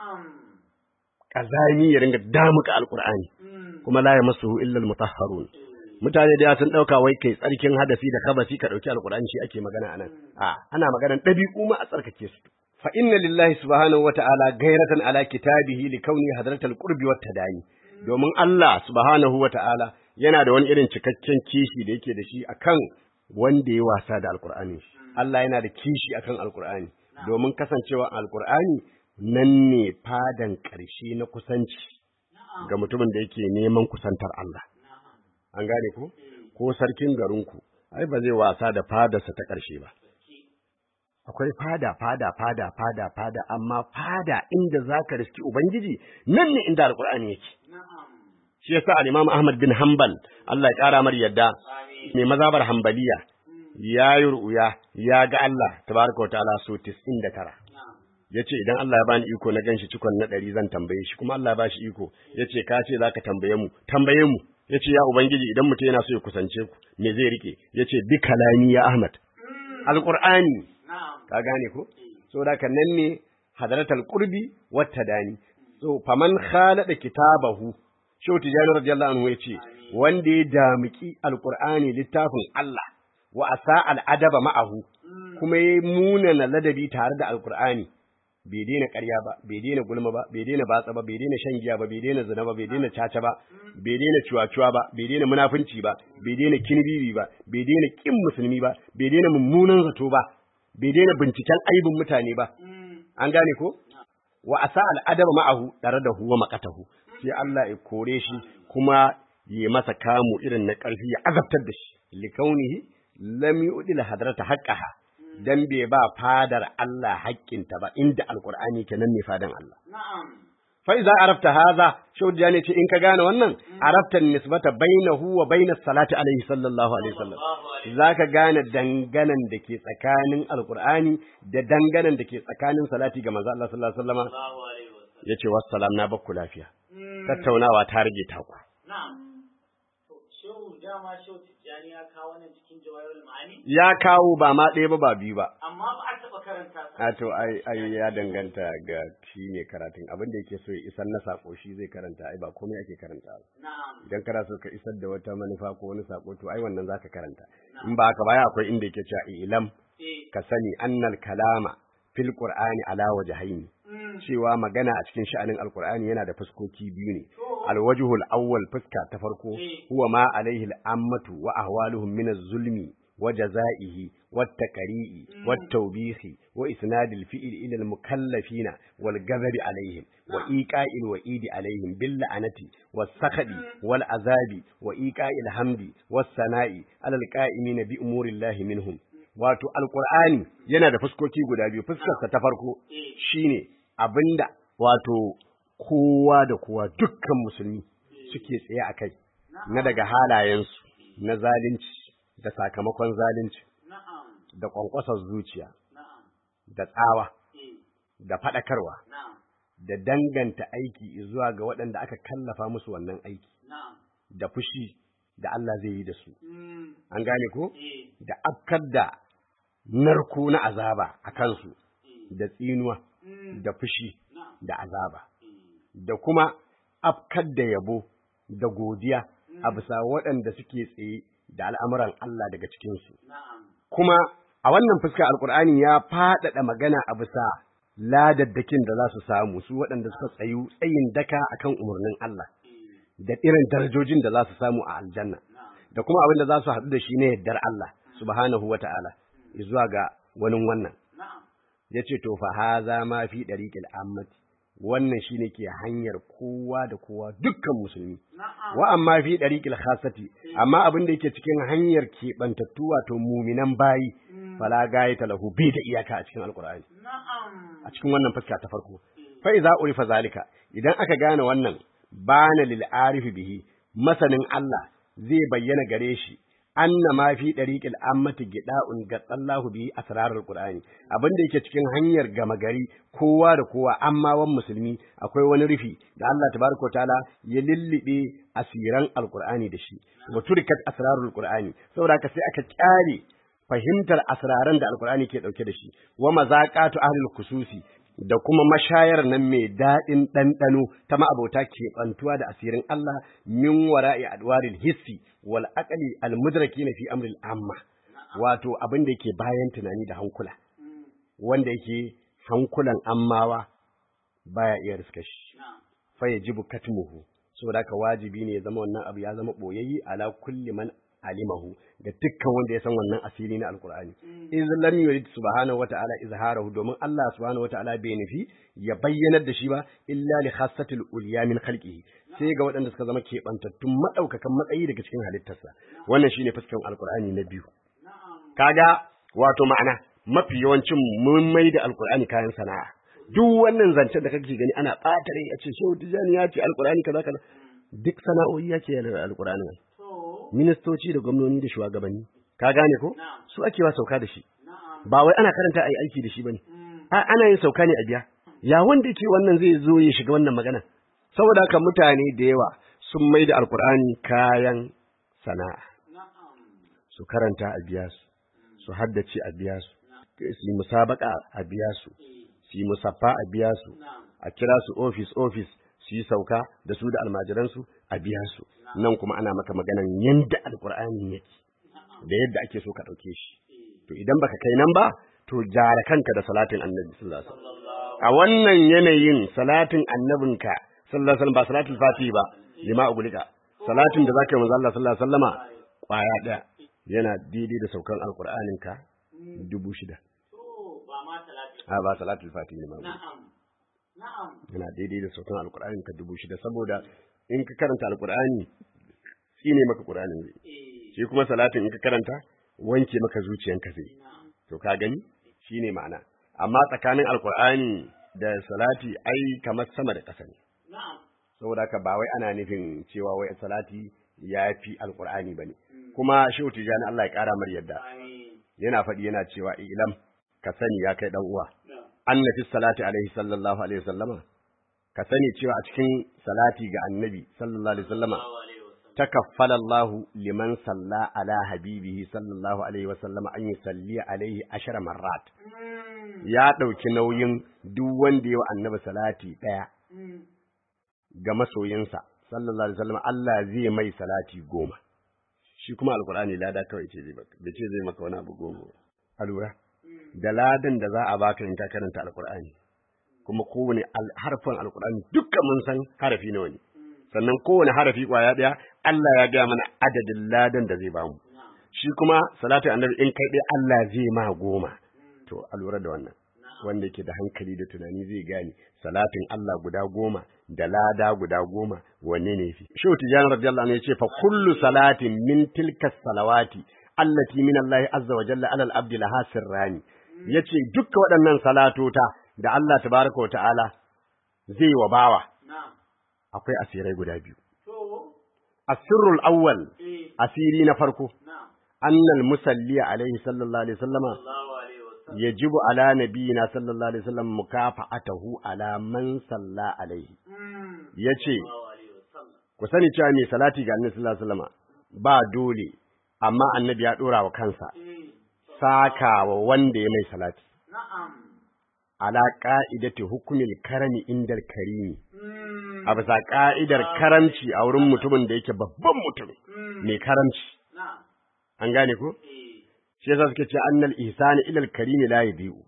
kazami ya ringa damuka alqur'ani kuma la yamassuhu illa al-mutahharun mutane da sun dauka wai kai tsarkin hadasi da kabasi ka dauki alqur'ani shi ake magana anan a ana maganan dabi'u ma a tsarkake su fa inna lillahi subhanahu wata'ala gairatan ala kitabihi li kauni hadratal qurbi wat tadani domin Allah subhanahu wata'ala yana da wani irin cikakken kishi da yake da shi akan wanda ya wasa da alqur'ani Allah yana da kishi akan alqur'ani domin kasancewa alqur'ani nan ne fadan ƙarshe na kusanci ga mutumin da yake neman kusantar Allah an gane ko ko sarkin garinku ai ba zai wasa da fadarsa ta ƙarshe ba akwai fada fada fada fada fada amma fada inda zaka riski ubangiji nan ne inda alqur'ani yake shi yasa al-imam ahmad bin hanbal Allah ya kara mar yadda mai mazabar hanbaliya ya yi ru'ya ya ga Allah tabaraka wa ta'ala so 99 yace idan Allah ya bani iko na ganshi cikon na 100 zan tambaye shi kuma Allah ya bashi iko yace ka ce zaka tambaye mu tambaye mu yace ya ubangiji idan mutum yana so ya kusance ku me zai rike yace bi kalami ya ahmad alqur'ani ka gane ko saboda kan nan ne hadaratul qurbi wata dani so faman khalada kitabahu shehu tijani radiyallahu anhu yace wanda ya damiki alqur'ani littafin Allah wa asa al'adaba ma'ahu kuma ya munana ladabi tare da alqur'ani bai daina ƙarya ba bai daina gulma ba bai daina batsa ba bai daina shan giya ba bai daina zina ba bai daina caca ba bai daina cuwa-cuwa ba bai daina munafunci ba bai daina kinbibi ba bai daina kin musulmi ba bai daina mummunan zato ba bai daina binciken aibin mutane ba an gane ko wa asa al'adaba ma'ahu tare da huwa maqatahu sai Allah ya kore shi kuma yi masa kamu irin na ƙarfi ya azabtar da shi likaunihi lam yu'dil hadrata haqqaha dan bai ba fadar Allah haƙƙinta ba inda alqur'ani kenan ne fadan Allah na'am fa iza arafta hadha shaudiya ne ce in ka gane wannan arafta nisbata bainahu wa bainas salati alaihi sallallahu alaihi wasallam zaka gane danganan da ke tsakanin alqur'ani da danganan da ke tsakanin salati ga manzo Allah sallallahu alaihi wasallama Allahu alaihi wasallam yace wassalam na bakku lafiya tattaunawa ta rage taku na'am to shehu dama shehu tijjani ya kawo wannan cikin jawahirul ma'ani ya kawo ba ma ɗaya ba ba biyu ba amma ba a taɓa karanta sa a to ai ai ya danganta ga shi ne karatun abin da yake so ya isar na sako shi zai karanta ai ba komai ake karanta ba na'am idan kana so ka isar da wata manufa ko wani sako to ai wannan zaka karanta in ba haka baya akwai inda yake cewa ilam eh ka sani annal kalama fil qur'ani ala wajhaini mm, cewa magana a cikin sha'anin alqur'ani yana da fuskoki biyu ne to alwajhul awwal fuska ta farko Eh. huwa ma alaihi al'ammatu wa ahwaluhum min az-zulmi wa jazaihi wat taqri'i wat tawbihi wa isnadil fi'l ila al-mukallafina wal ghadabi alaihim wa iqa'il wa'idi alaihim bil la'anati was sakhadi wal azabi wa iqa'il hamdi was sana'i alal qa'imina bi umurillahi minhum wato alqur'ani yana da fuskoki guda biyu fuskarsa ta farko eh shine abinda wato kowa da kowa dukkan musulmi suke tsaye a kai na daga halayensu na zalunci da sakamakon zalunci na'am da kwankwasar zuciya na'am da tsawa eh da faɗakarwa na'am da danganta aiki zuwa ga waɗanda aka kallafa musu wannan aiki na'am da fushi da Allah zai yi da su mm an gane ko eh da afkar da narko na azaba a kansu eh da tsinuwa mm da fushi na'am da azaba eh da kuma afkar da yabo da godiya a bisa waɗanda suke tsaye da al'amuran Allah daga cikinsu. na'am Kuma a wannan fuska Alƙur'ani ya faɗaɗa magana a bisa ladaddakin da za su samu su waɗanda suka tsayu tsayin daka akan umarnin Allah eh da irin darajojin da za su samu a aljanna na'am da kuma abin da za su haɗu da shi ne yardar Allah subhanahu wa ta'ala zuwa ga wani wannan. na'am ya ce to fa haza ma fi ɗariƙil ammati wannan shine ke hanyar kowa da kowa dukkan musulmi na'am wa amma fi ɗariƙil khasati amma abin da yake cikin hanyar keɓantattu wato muminan bayi fala gaya lahu bai da iyaka a cikin alƙur'ani na'am a cikin wannan fuska ta farko fa iza urifa zalika idan aka gane wannan bana lil arifi bihi masanin Allah zai bayyana gare shi anna ma fi dariqil ammati gida'un gatsallahu bihi asrarul qur'ani abinda yake cikin hanyar gama gari kowa da kowa amma wan musulmi akwai wani rufi da Allah tabaraka taala ya lillibe asiran alqur'ani da shi wa turikat asrarul qur'ani saboda haka sai aka kyale fahimtar asraran da alkur'ani ke dauke da shi wa mazaqatu ahlul kususi da kuma mashayar nan mai daɗin ɗanɗano ta ma'abota ke ɓantuwa da asirin Allah min wara'i adwaril hissi wal aqli al mudrakina fi amril amma wato abin da yake bayan tunani da hankula wanda yake hankulan ammawa baya iya riska shi na'am fa yajibu katmuhu saboda haka wajibi ne ya zama wannan abu ya zama boyayyi ala kulli man alimahu ga dukkan wanda ya san wannan asiri na alqur'ani iz lam yurid subhanahu wata'ala izharahu domin Allah subhanahu wata'ala bai nufi ya bayyanar da shi ba illa li khassatil ulya min khalqihi sai ga waɗanda suka zama keɓantattun madaukakan matsayi daga cikin halittarsa wannan shine fuskan alqur'ani na biyu na'am kaga wato ma'ana mafi yawancin mun mai da alqur'ani kayan sana'a duk wannan zancen da kake gani ana ɓata rai a ce shehu tijani ya ce alqur'ani kaza kaza duk sana'o'i yake da alqur'ani nan to ministoci da gwamnoni da shugabanni ka gane ko Na'am. su ake wa sauka da shi na'am ba wai ana karanta a yi aiki da shi bane mm a ana yin sauka ne a biya ya wanda yake wannan zai zo ya shiga wannan magana saboda haka mutane da yawa sun mai da alkur'ani kayan sana'a na'am su karanta a biya su su haddace a biya su su yi musabaka a biya su su yi musaffa a biya su na'am a kira su ofis ofis su yi sauka da su da almajiransu a biya su nan kuma ana maka maganan yanda alkur'ani yake da yadda ake so ka ɗauke shi to idan baka kai nan ba to jara kanka da salatin annabi sallallahu alaihi wasallam a wannan yanayin salatin annabinka sallallahu alaihi wasallam ba salatul fatihi ba lima ugulika salatin da zaka yi manzo Allah sallallahu alaihi wasallama kwaya daya yana daidai da saukan alkur'anin ka dubu shida to ba ma talatin a ba salatul fatihi lima ugulika na'am na'am yana daidai da saukan alkur'anin ka dubu shida saboda in ka karanta alkur'ani shine maka qur'anin zai eh shi kuma salatin in ka karanta wanke maka zuciyanka zai na'am to ka gani shine ma'ana amma tsakanin alkur'ani da salati ai kamar sama da ƙasa ne na'am saboda haka ba wai ana nufin cewa wai salati ya fi alkur'ani bane kuma shehu tijani Allah ya ƙara mar yadda amin yana faɗi yana cewa ilam ka sani ya kai dan uwa na'am anna fi salati alaihi sallallahu alaihi wasallama ka sani cewa a cikin salati ga annabi sallallahu alaihi wasallama sallallahu alaihi wasallam تكفل الله لمن صلى على حبيبه صلى الله عليه وسلم أن يصلي عليه عشر مرات mm ya ɗauki nauyin duk wanda ya wa annabi salati ɗaya mm ga masoyinsa sallallahu alaihi wasallam Allah zai mai salati goma shi kuma alkur'ani lada kawai ce zai baka bai ce zai maka wani abu goma ba. a lura da ladan da za a baka in ka karanta alkur'ani kuma kowane al- harfin alkur'ani dukkan mun san harafi nawa ne sannan kowane harafi kwaya ɗaya Allah ya gaya mana adadin ladan da zai bamu shi kuma salatu annabi in kai dai Allah zai ma goma to a lura da wannan wanda yake da hankali da tunani zai gane salatin Allah guda goma da lada guda goma wanne ne fi Shehu Tijani radiyallahu anhu yace fa kullu salatin min tilka salawati allati min Allah azza wa jalla alal abdi laha sirrani yace dukkan waɗannan salatota da Allah tabaraka wa ta'ala zai wa bawa na'am akwai asirai guda biyu to asirrul awwal eh asiri na farko na'am annal musalli alaihi sallallahu alaihi wasallama sallallahu alaihi wasallam yajibu ala nabiyina sallallahu alaihi wasallam mukafa'atahu ala man salla alaihi yace ku sani cewa mai salati ga annabi sallallahu alaihi wasallam ba dole amma annabi ya dora wa kansa sakawa wanda ya mai salati ala ka'idati hukumil karami indal karimi a bisa ka'idar karamci a wurin mutumin da yake babban mutum mai karamci an gane ko shi yasa suke ce annal ihsani ila al karimi la yabiu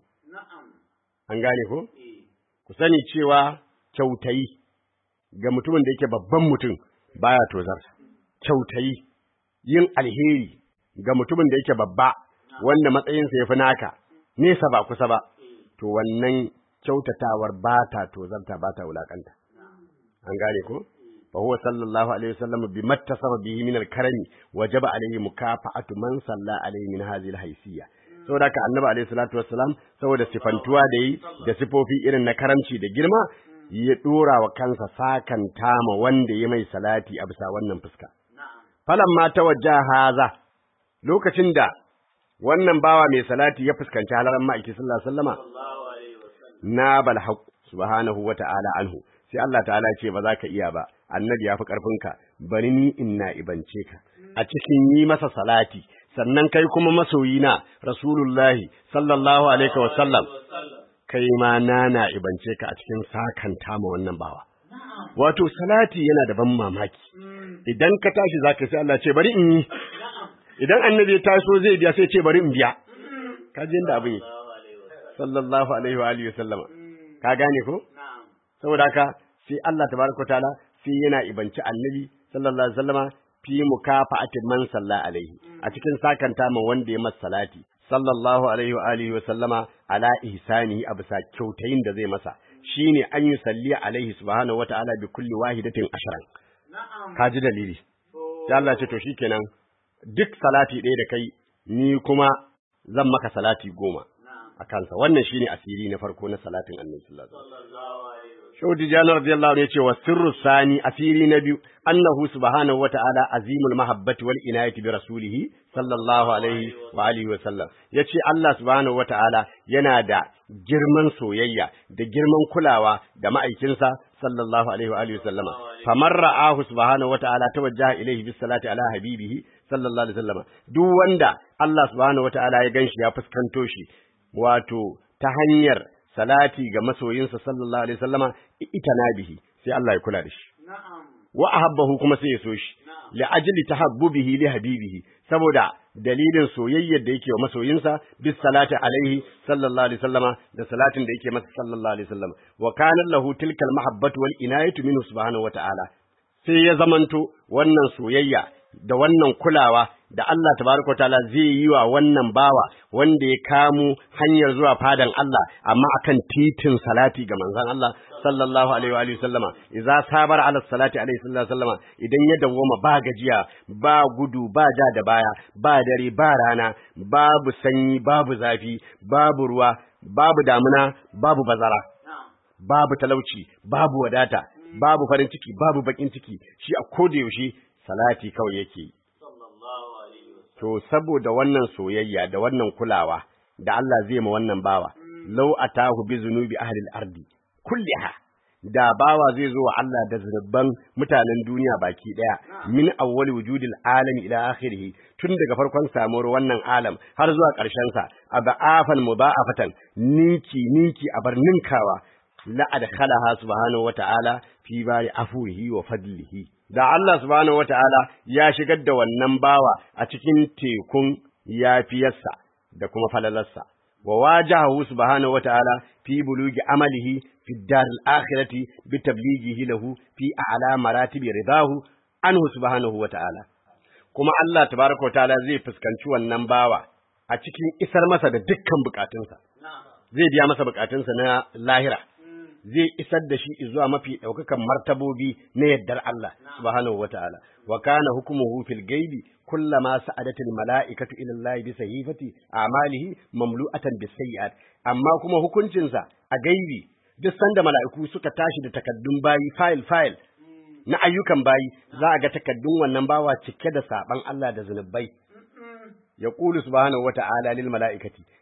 an gane ko ku sani cewa kyautayi ga mutumin da yake babban mutum baya tozar kyautayi yin alheri ga mutumin da yake babba wanda matsayinsa ya fi naka nesa ba kusa ba to wannan kyautatawar ba ta tozarta ba ta wulakanta an gane ko fa huwa sallallahu alaihi wasallam bi mattasaba bihi min al-karami wajaba alaihi mukafa'atu man salla alaihi min hadhihi al-haysiyya saboda ka annabi alaihi salatu wassalam saboda sifantuwa da yi da sifofi irin na karamci da girma ya dora wa kansa sakan tama wanda ya mai salati a bisa wannan fuska falamma tawajja haza lokacin da wannan bawa mai salati ya fuskanci halaran ma'aiki sallallahu alaihi wasallama na bal haqq subhanahu wa ta'ala anhu sai Allah ta'ala ce ba za ka iya ba annabi ya fi ƙarfinka bari ni in na ibance ka a cikin yi masa salati sannan kai kuma masoyina rasulullahi sallallahu alaihi wa sallam kai ma na na ibance ka a cikin sakanta ma wannan bawa wato salati yana da ban mamaki idan ka tashi zaka sai Allah ce bari in yi idan annabi ya taso zai biya sai ce bari in biya ka ji inda abin yake sallallahu alaihi wa alihi wa sallama ka gane ko saboda haka sai Allah tabaraka taala sai yana ibanci annabi sallallahu alaihi wasallama fi mukafa'atin man salla alaihi a cikin sakanta ma wanda ya masa salati sallallahu alaihi wa alihi wa sallama ala ihsanihi a bisa kyautayin da zai masa shine an yi salli alaihi subhanahu wataala bi kulli wahidatin ashran ka ji dalili sai Allah ce to shikenan duk salati ɗaya da kai ni kuma zan maka salati goma a kansa wannan shine asiri na farko na salatin annabi sallallahu alaihi wasallam Shehu Tijjani radiyallahu anhu yace wa sirru sani asiri na biyu annahu subhanahu wata'ala azimul mahabbati wal inayati bi rasulih sallallahu alaihi wa alihi wa sallam yace Allah subhanahu wata'ala yana da girman soyayya da girman kulawa da ma'aikinsa sallallahu alaihi wa alihi wa sallama famar ra'ahu subhanahu wata'ala tawajjaha ilayhi bis salati ala habibihi sallallahu alaihi wa sallama duk wanda Allah subhanahu wata'ala ya ganshi ya fuskanto shi wato ta hanyar salati ga masoyinsa sallallahu alaihi wasallama ita nabihi sai Allah ya kula da shi wa ahabbahu kuma sai ya so shi li ajli tahabbubihi li habibihi saboda dalilin soyayyar da yake wa masoyinsa bis salati alaihi sallallahu alaihi wasallama da salatin da yake masa sallallahu alaihi wasallama wa kana lahu tilkal mahabbatu wal inayatu minhu subhanahu wa ta'ala sai ya zamanto wannan soyayya da wannan kulawa da Allah tabaraka ta'ala zai yi wa wannan bawa wanda ya kamo hanyar zuwa fadan Allah amma akan titin salati ga manzon Allah sallallahu alaihi wa alihi sallama idza sabara ala salati alaihi sallallahu sallama idan ya dawwama ba gajiya ba gudu ba ja da baya ba dare ba rana babu sanyi babu zafi babu ruwa babu damuna babu bazara babu talauci babu wadata babu farin ciki babu bakin ciki shi a koda yaushe salati kawai yake yi To, saboda wannan soyayya da wannan kulawa da Allah zai ma wannan bawa, lau a tahu bi zunubi ahlil ardi, kulliha, da bawa zai zo wa Allah da zunuban mutanen duniya baki ɗaya, min awwali wujudil alami ila akhirih tun daga farkon samuwar wannan alam har zuwa ƙarshensa, a ba'afan mudha'afatan ninki ninki a bar ninkawa, la adkhalaha subhanahu wa ta'ala fi bari afuhi wa fadlihi. da Allah subhanahu wata'ala ya shigar da wannan bawa a cikin tekun yafiyarsa da kuma falalarsa wa wajahu subhanahu wata'ala fi bulugi amalihi fi daril akhirati bi tablighihi lahu fi a'la maratibi ridahu anhu subhanahu wata'ala kuma Allah tabaraka wata'ala zai fuskanci wannan bawa a cikin isar masa da dukkan bukatunsa zai biya masa bukatunsa na lahira zai isar da shi zuwa mafi ɗaukakan martabobi na yaddar Allah subhanahu wataala wa kana hukmuhu fil gaibi kullama sa'adatil mala'ikatu ila Allah bi sahifati a'malihi mamlu'atan bis sayyi'at amma kuma hukuncinsa a gaibi duk sanda mala'iku suka tashi da takaddun bayi file file na ayyukan bayi za a ga takaddun wannan bawa cike da saban Allah da zunubai ya ƙulu subhanahu wa ta'ala lil mala'ikati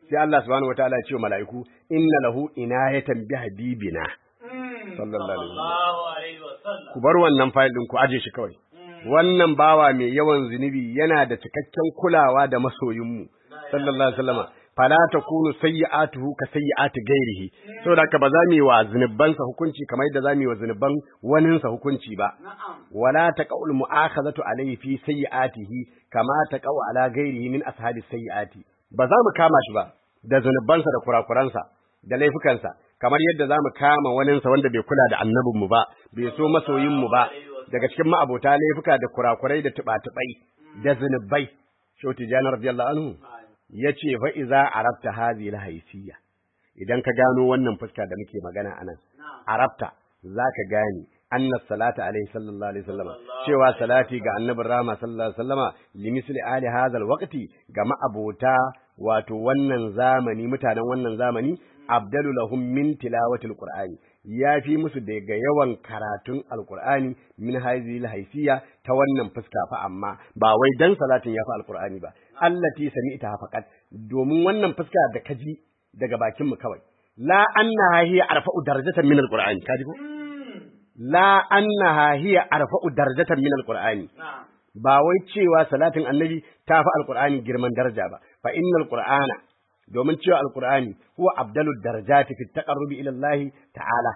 sai Allah subhanahu wataala ya ce wa mala'iku inna lahu inayatan bi habibina sallallahu alaihi wasallam Sallallahu alaihi wasallam. ku bar wannan fayil din ku aje shi kawai wannan bawa mai yawan zunubi yana da cikakken kulawa da masoyinmu sallallahu alaihi wasallam fala takunu sayyi'atuhu ka sayyi'ati ghairihi saboda haka ba za mu yi wa zunubansa hukunci kamar yadda za mu yi wa zunuban waninsa hukunci ba wala taqaul mu'akhazatu alayhi fi sayyi'atihi kama taqau ala ghairihi min ashabi sayyi'ati ba za mu kama shi ba da zunubansa da kurakuransa da laifukansa kamar yadda za mu kama waninsa wanda bai kula da annabinmu ba bai so masoyinmu ba daga cikin ma'abota laifuka da kurakurai da tuba-tubai da zunubai shauti janar radiyallahu anhu ya ce fa iza arabta hadhihi alhaysiyya idan ka gano wannan fuska da muke magana anan arabta zaka gane anna salata alaihi sallallahu alaihi wasallam cewa salati ga annabin rama sallallahu alaihi wasallama limisli ali hadha alwaqti ga ma'abota wato wannan zamani mutanen wannan zamani abdalu lahum min tilawatil qur'ani ya fi musu daga yawan karatun alqur'ani min hadhihi alhaysiyya ta wannan fuska fa amma ba wai dan salatin ya fi alqur'ani ba allati sami'ta faqat domin wannan fuska da kaji daga bakin mu kawai la annaha hiya arfa'u darajatan min alqur'ani kaji ko la annaha hiya arfa'u darajatan min alqur'ani ba wai cewa salatin annabi ta fi alqur'ani girman daraja ba fa innal qur'ana domin cewa alqur'ani huwa abdalu darajati fi taqarrubi ila Allah ta'ala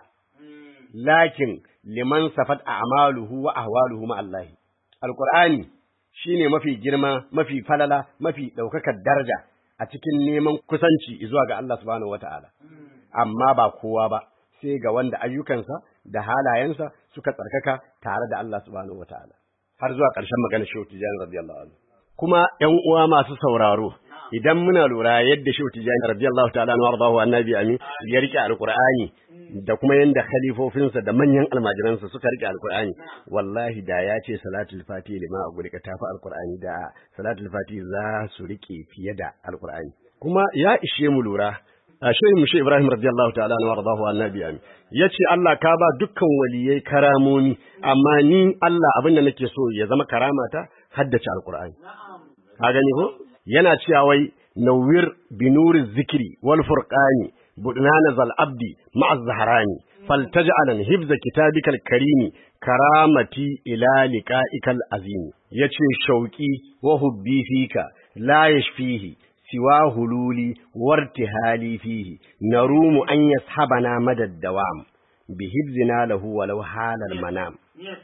lakin liman safat a'maluhu wa ahwaluhu ma Allah alqur'ani shine mafi girma mafi falala mafi daukakar daraja a cikin neman kusanci zuwa ga Allah subhanahu wata'ala amma ba kowa ba sai ga wanda ayyukansa da halayensa suka tsarkaka tare da Allah subhanahu wata'ala har zuwa ƙarshen magana Shehu Tijani radiyallahu anhu kuma ƴan uwa masu sauraro idan muna lura yadda Shehu Tijani radiyallahu ta'ala anhu wardahu annabi amin ya rike alqur'ani da kuma yanda khalifofinsa da manyan almajiransa suka rike alqur'ani wallahi da ya ce salatul fati lima a guri ka tafi alqur'ani da salatul fati za su rike fiye da alqur'ani kuma ya ishe mu lura a shehin mushe Ibrahim radiyallahu ta'ala anhu wardahu annabi amin yace Allah ka ba dukkan waliyai karamomi amma ni Allah abin da nake so ya zama karamata haddace alqur'ani ka gani ko yana cewa wai nawwir binuri zikri wal furqani budnana zal abdi ma'a zahrani faltaj'alan hifza kitabikal karimi karamati ila liqa'ikal azim yace shauki wa hubbi fika la yashfihi siwa hululi wartihali fihi narumu an yashabana madad dawam bihibzina lahu walau halal manam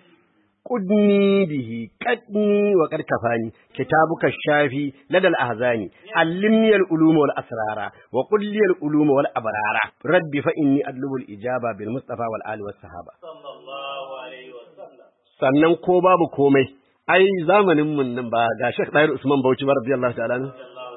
قدني به قدني وقد كفاني كتابك الشافي لدى الأهزان علمني العلوم والأسرار وقل لي العلوم والأبرار رب فإني أطلب الإجابة بالمصطفى والآل والصحابة Sallallahu alaihi wasallam. sannan ko babu komai ai zamanin mun nan ba ga Sheikh Dahir Usman Bauchi ba radiyallahu ta'ala anhu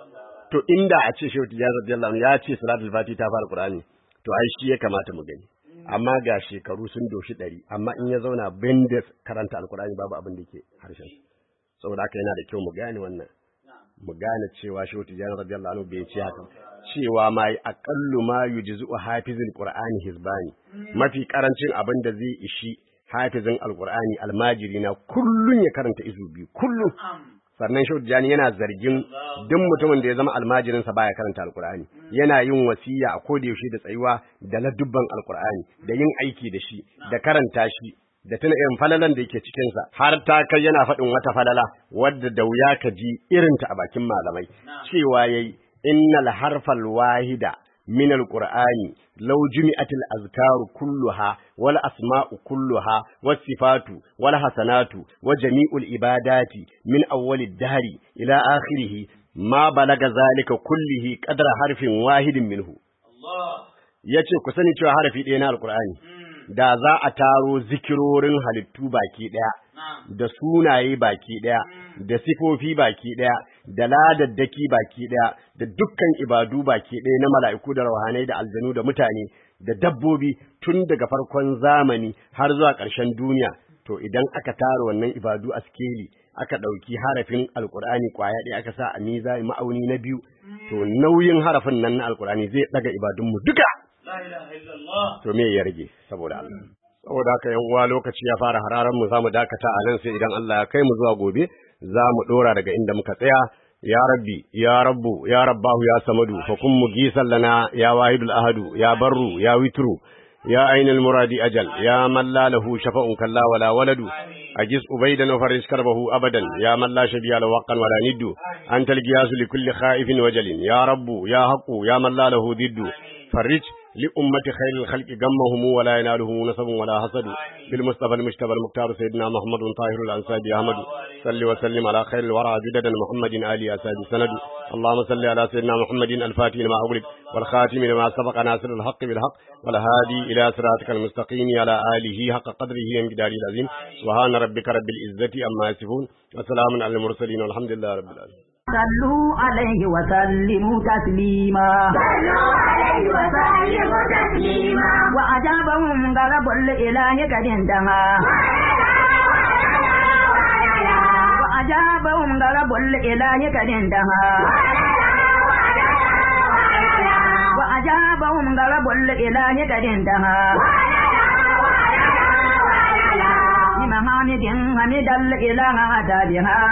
to inda a ce Sheikh Tijani radiyallahu anhu ya ce salatul fati ta fara Qur'ani to ai shi ya kamata mu gani amma ga shekaru sun doshi ɗari amma in ya zauna bendis karanta alkur'ani babu abin da ke harshen saboda haka yana da kyau mu gane wannan mu gane cewa shehu tijani radiyallahu anhu bai ce haka cewa ma aqallu ma yujzu hafizul qur'ani hizbani mafi karancin abin da zai ishi hafizin alkur'ani almajiri na kullun ya karanta izu biyu kullun sannan shehu tijani yana zargin duk mutumin da ya zama almajirinsa baya karanta alkur'ani yana yin wasiya a koda yaushe da tsayuwa da ladubban alkur'ani da yin aiki da shi da karanta shi da tuna irin falalan da yake cikinsa har ta kai yana faɗin wata falala wadda da wuya ka ji irinta a bakin malamai cewa yayi innal harfal wahida من القرآن لو جمعت الأذكار كلها والأسماء كلها والصفات والحسنات وجميع العبادات من أول الدهر إلى آخره ما بلغ ذلك كله قدر حرف واحد منه Allah. yace ku sani cewa harafi ɗaya na alkur'ani da za a taro zikirorin halittu baki ɗaya da sunaye baki ɗaya da sifofi baki ɗaya da ladaddaki baki ɗaya da dukkan ibadu baki ɗaya na mala'iku da rauhanai da aljanu da mutane da dabbobi tun daga farkon zamani har zuwa ƙarshen duniya to idan aka tara wannan ibadu a skeli aka ɗauki harafin alkur'ani ƙwaya ɗaya aka sa a miza ma'auni na biyu to nauyin harafin nan na alkur'ani zai ɗaga ibadunmu duka La ilaha illallah. to me ya rage saboda Allah saboda haka yan uwa lokaci ya fara hararan mu zamu dakata a nan sai idan Allah ya kai mu zuwa gobe za mu dora daga inda muka tsaya يا ربي يا رب يا رباه يا صمد فكن مجيسا لنا يا واحد الأحد يا بر يا وتر يا أين المراد أجل يا من لا له شفاء كلا ولا ولد أجز أبيدا وفرج كربه أبدا يا من لا شبيه له وقا ولا ند أنت القياس لكل خائف وجل يا رب يا حق يا من لا له ضد فرج لأمة خير الخلق غمهم ولا ينالهم نصب ولا حسد بالمصطفى المجتبى المختار سيدنا محمد طاهر الأنساب أحمد صل وسلم على خير الورى جددا محمد آل أساد سند اللهم صل على سيدنا محمد الفاتح لما أغلق والخاتم لما سبق ناصر الحق بالحق والهادي إلى صراطك المستقيم على آله حق قدره ومقداره العظيم سبحان ربك رب العزة أما يصفون وسلام على المرسلين والحمد لله رب العالمين صلوا عليه وسلموا تسليما صلوا عليه وسلموا تسليما وأجابهم غضب الإله قد انتهى وأجابهم غضب الإله قد انتهى وأجابهم غضب الإله قد انتهى بمحامد حمد الإله أتى بها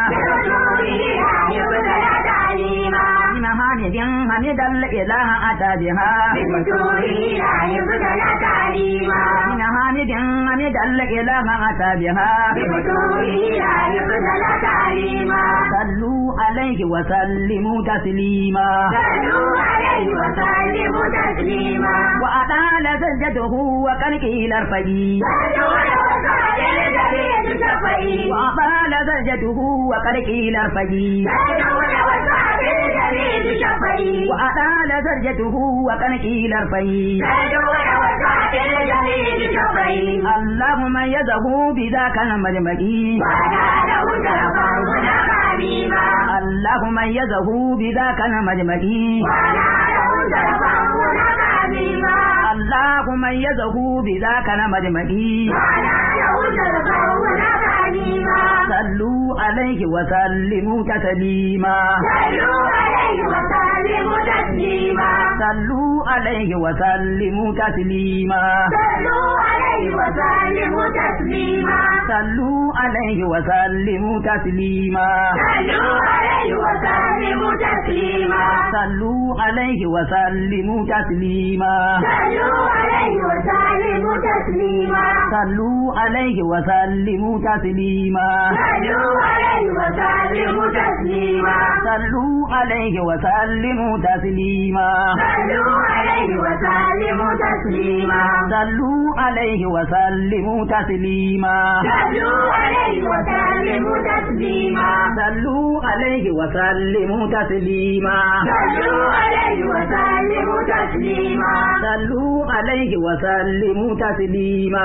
بمحامد حمد الإله أتى بها بمحامد حمد الإله أتى بها صلوا عليه وسلموا تسليما وأطال سجده وكلكه الأرفجي وأطال سجده وكلكه الأرفجي وأطال سجده وكلكه الأرفجي اللهم يده بذاك المجمعي اللهم يده بذاك المجمعي اللهم يده بذاك المجمعي صلوا عليه وسلموا تسليما صلوا عليه وسلموا تسليما صلوا عليه وسلموا تسليما صلوا عليه وسلموا تسليما صلوا عليه وسلموا تسليما صلوا عليه وسلموا تسليما صلوا عليه وسلموا تسليما صلوا عليه وسلموا تسليما صلوا عليه وسلموا تسليما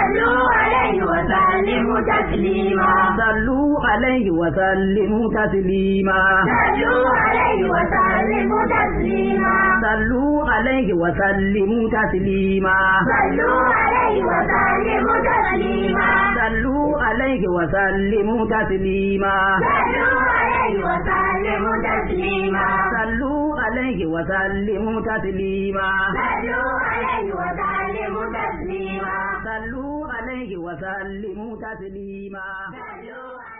صلوا عليه وسلموا تسليما صلوا عليه وسلموا تسليما صلوا عليه وسلموا تسليما صلوا عليه وسلموا تسليما صلوا عليه وسلموا تسليما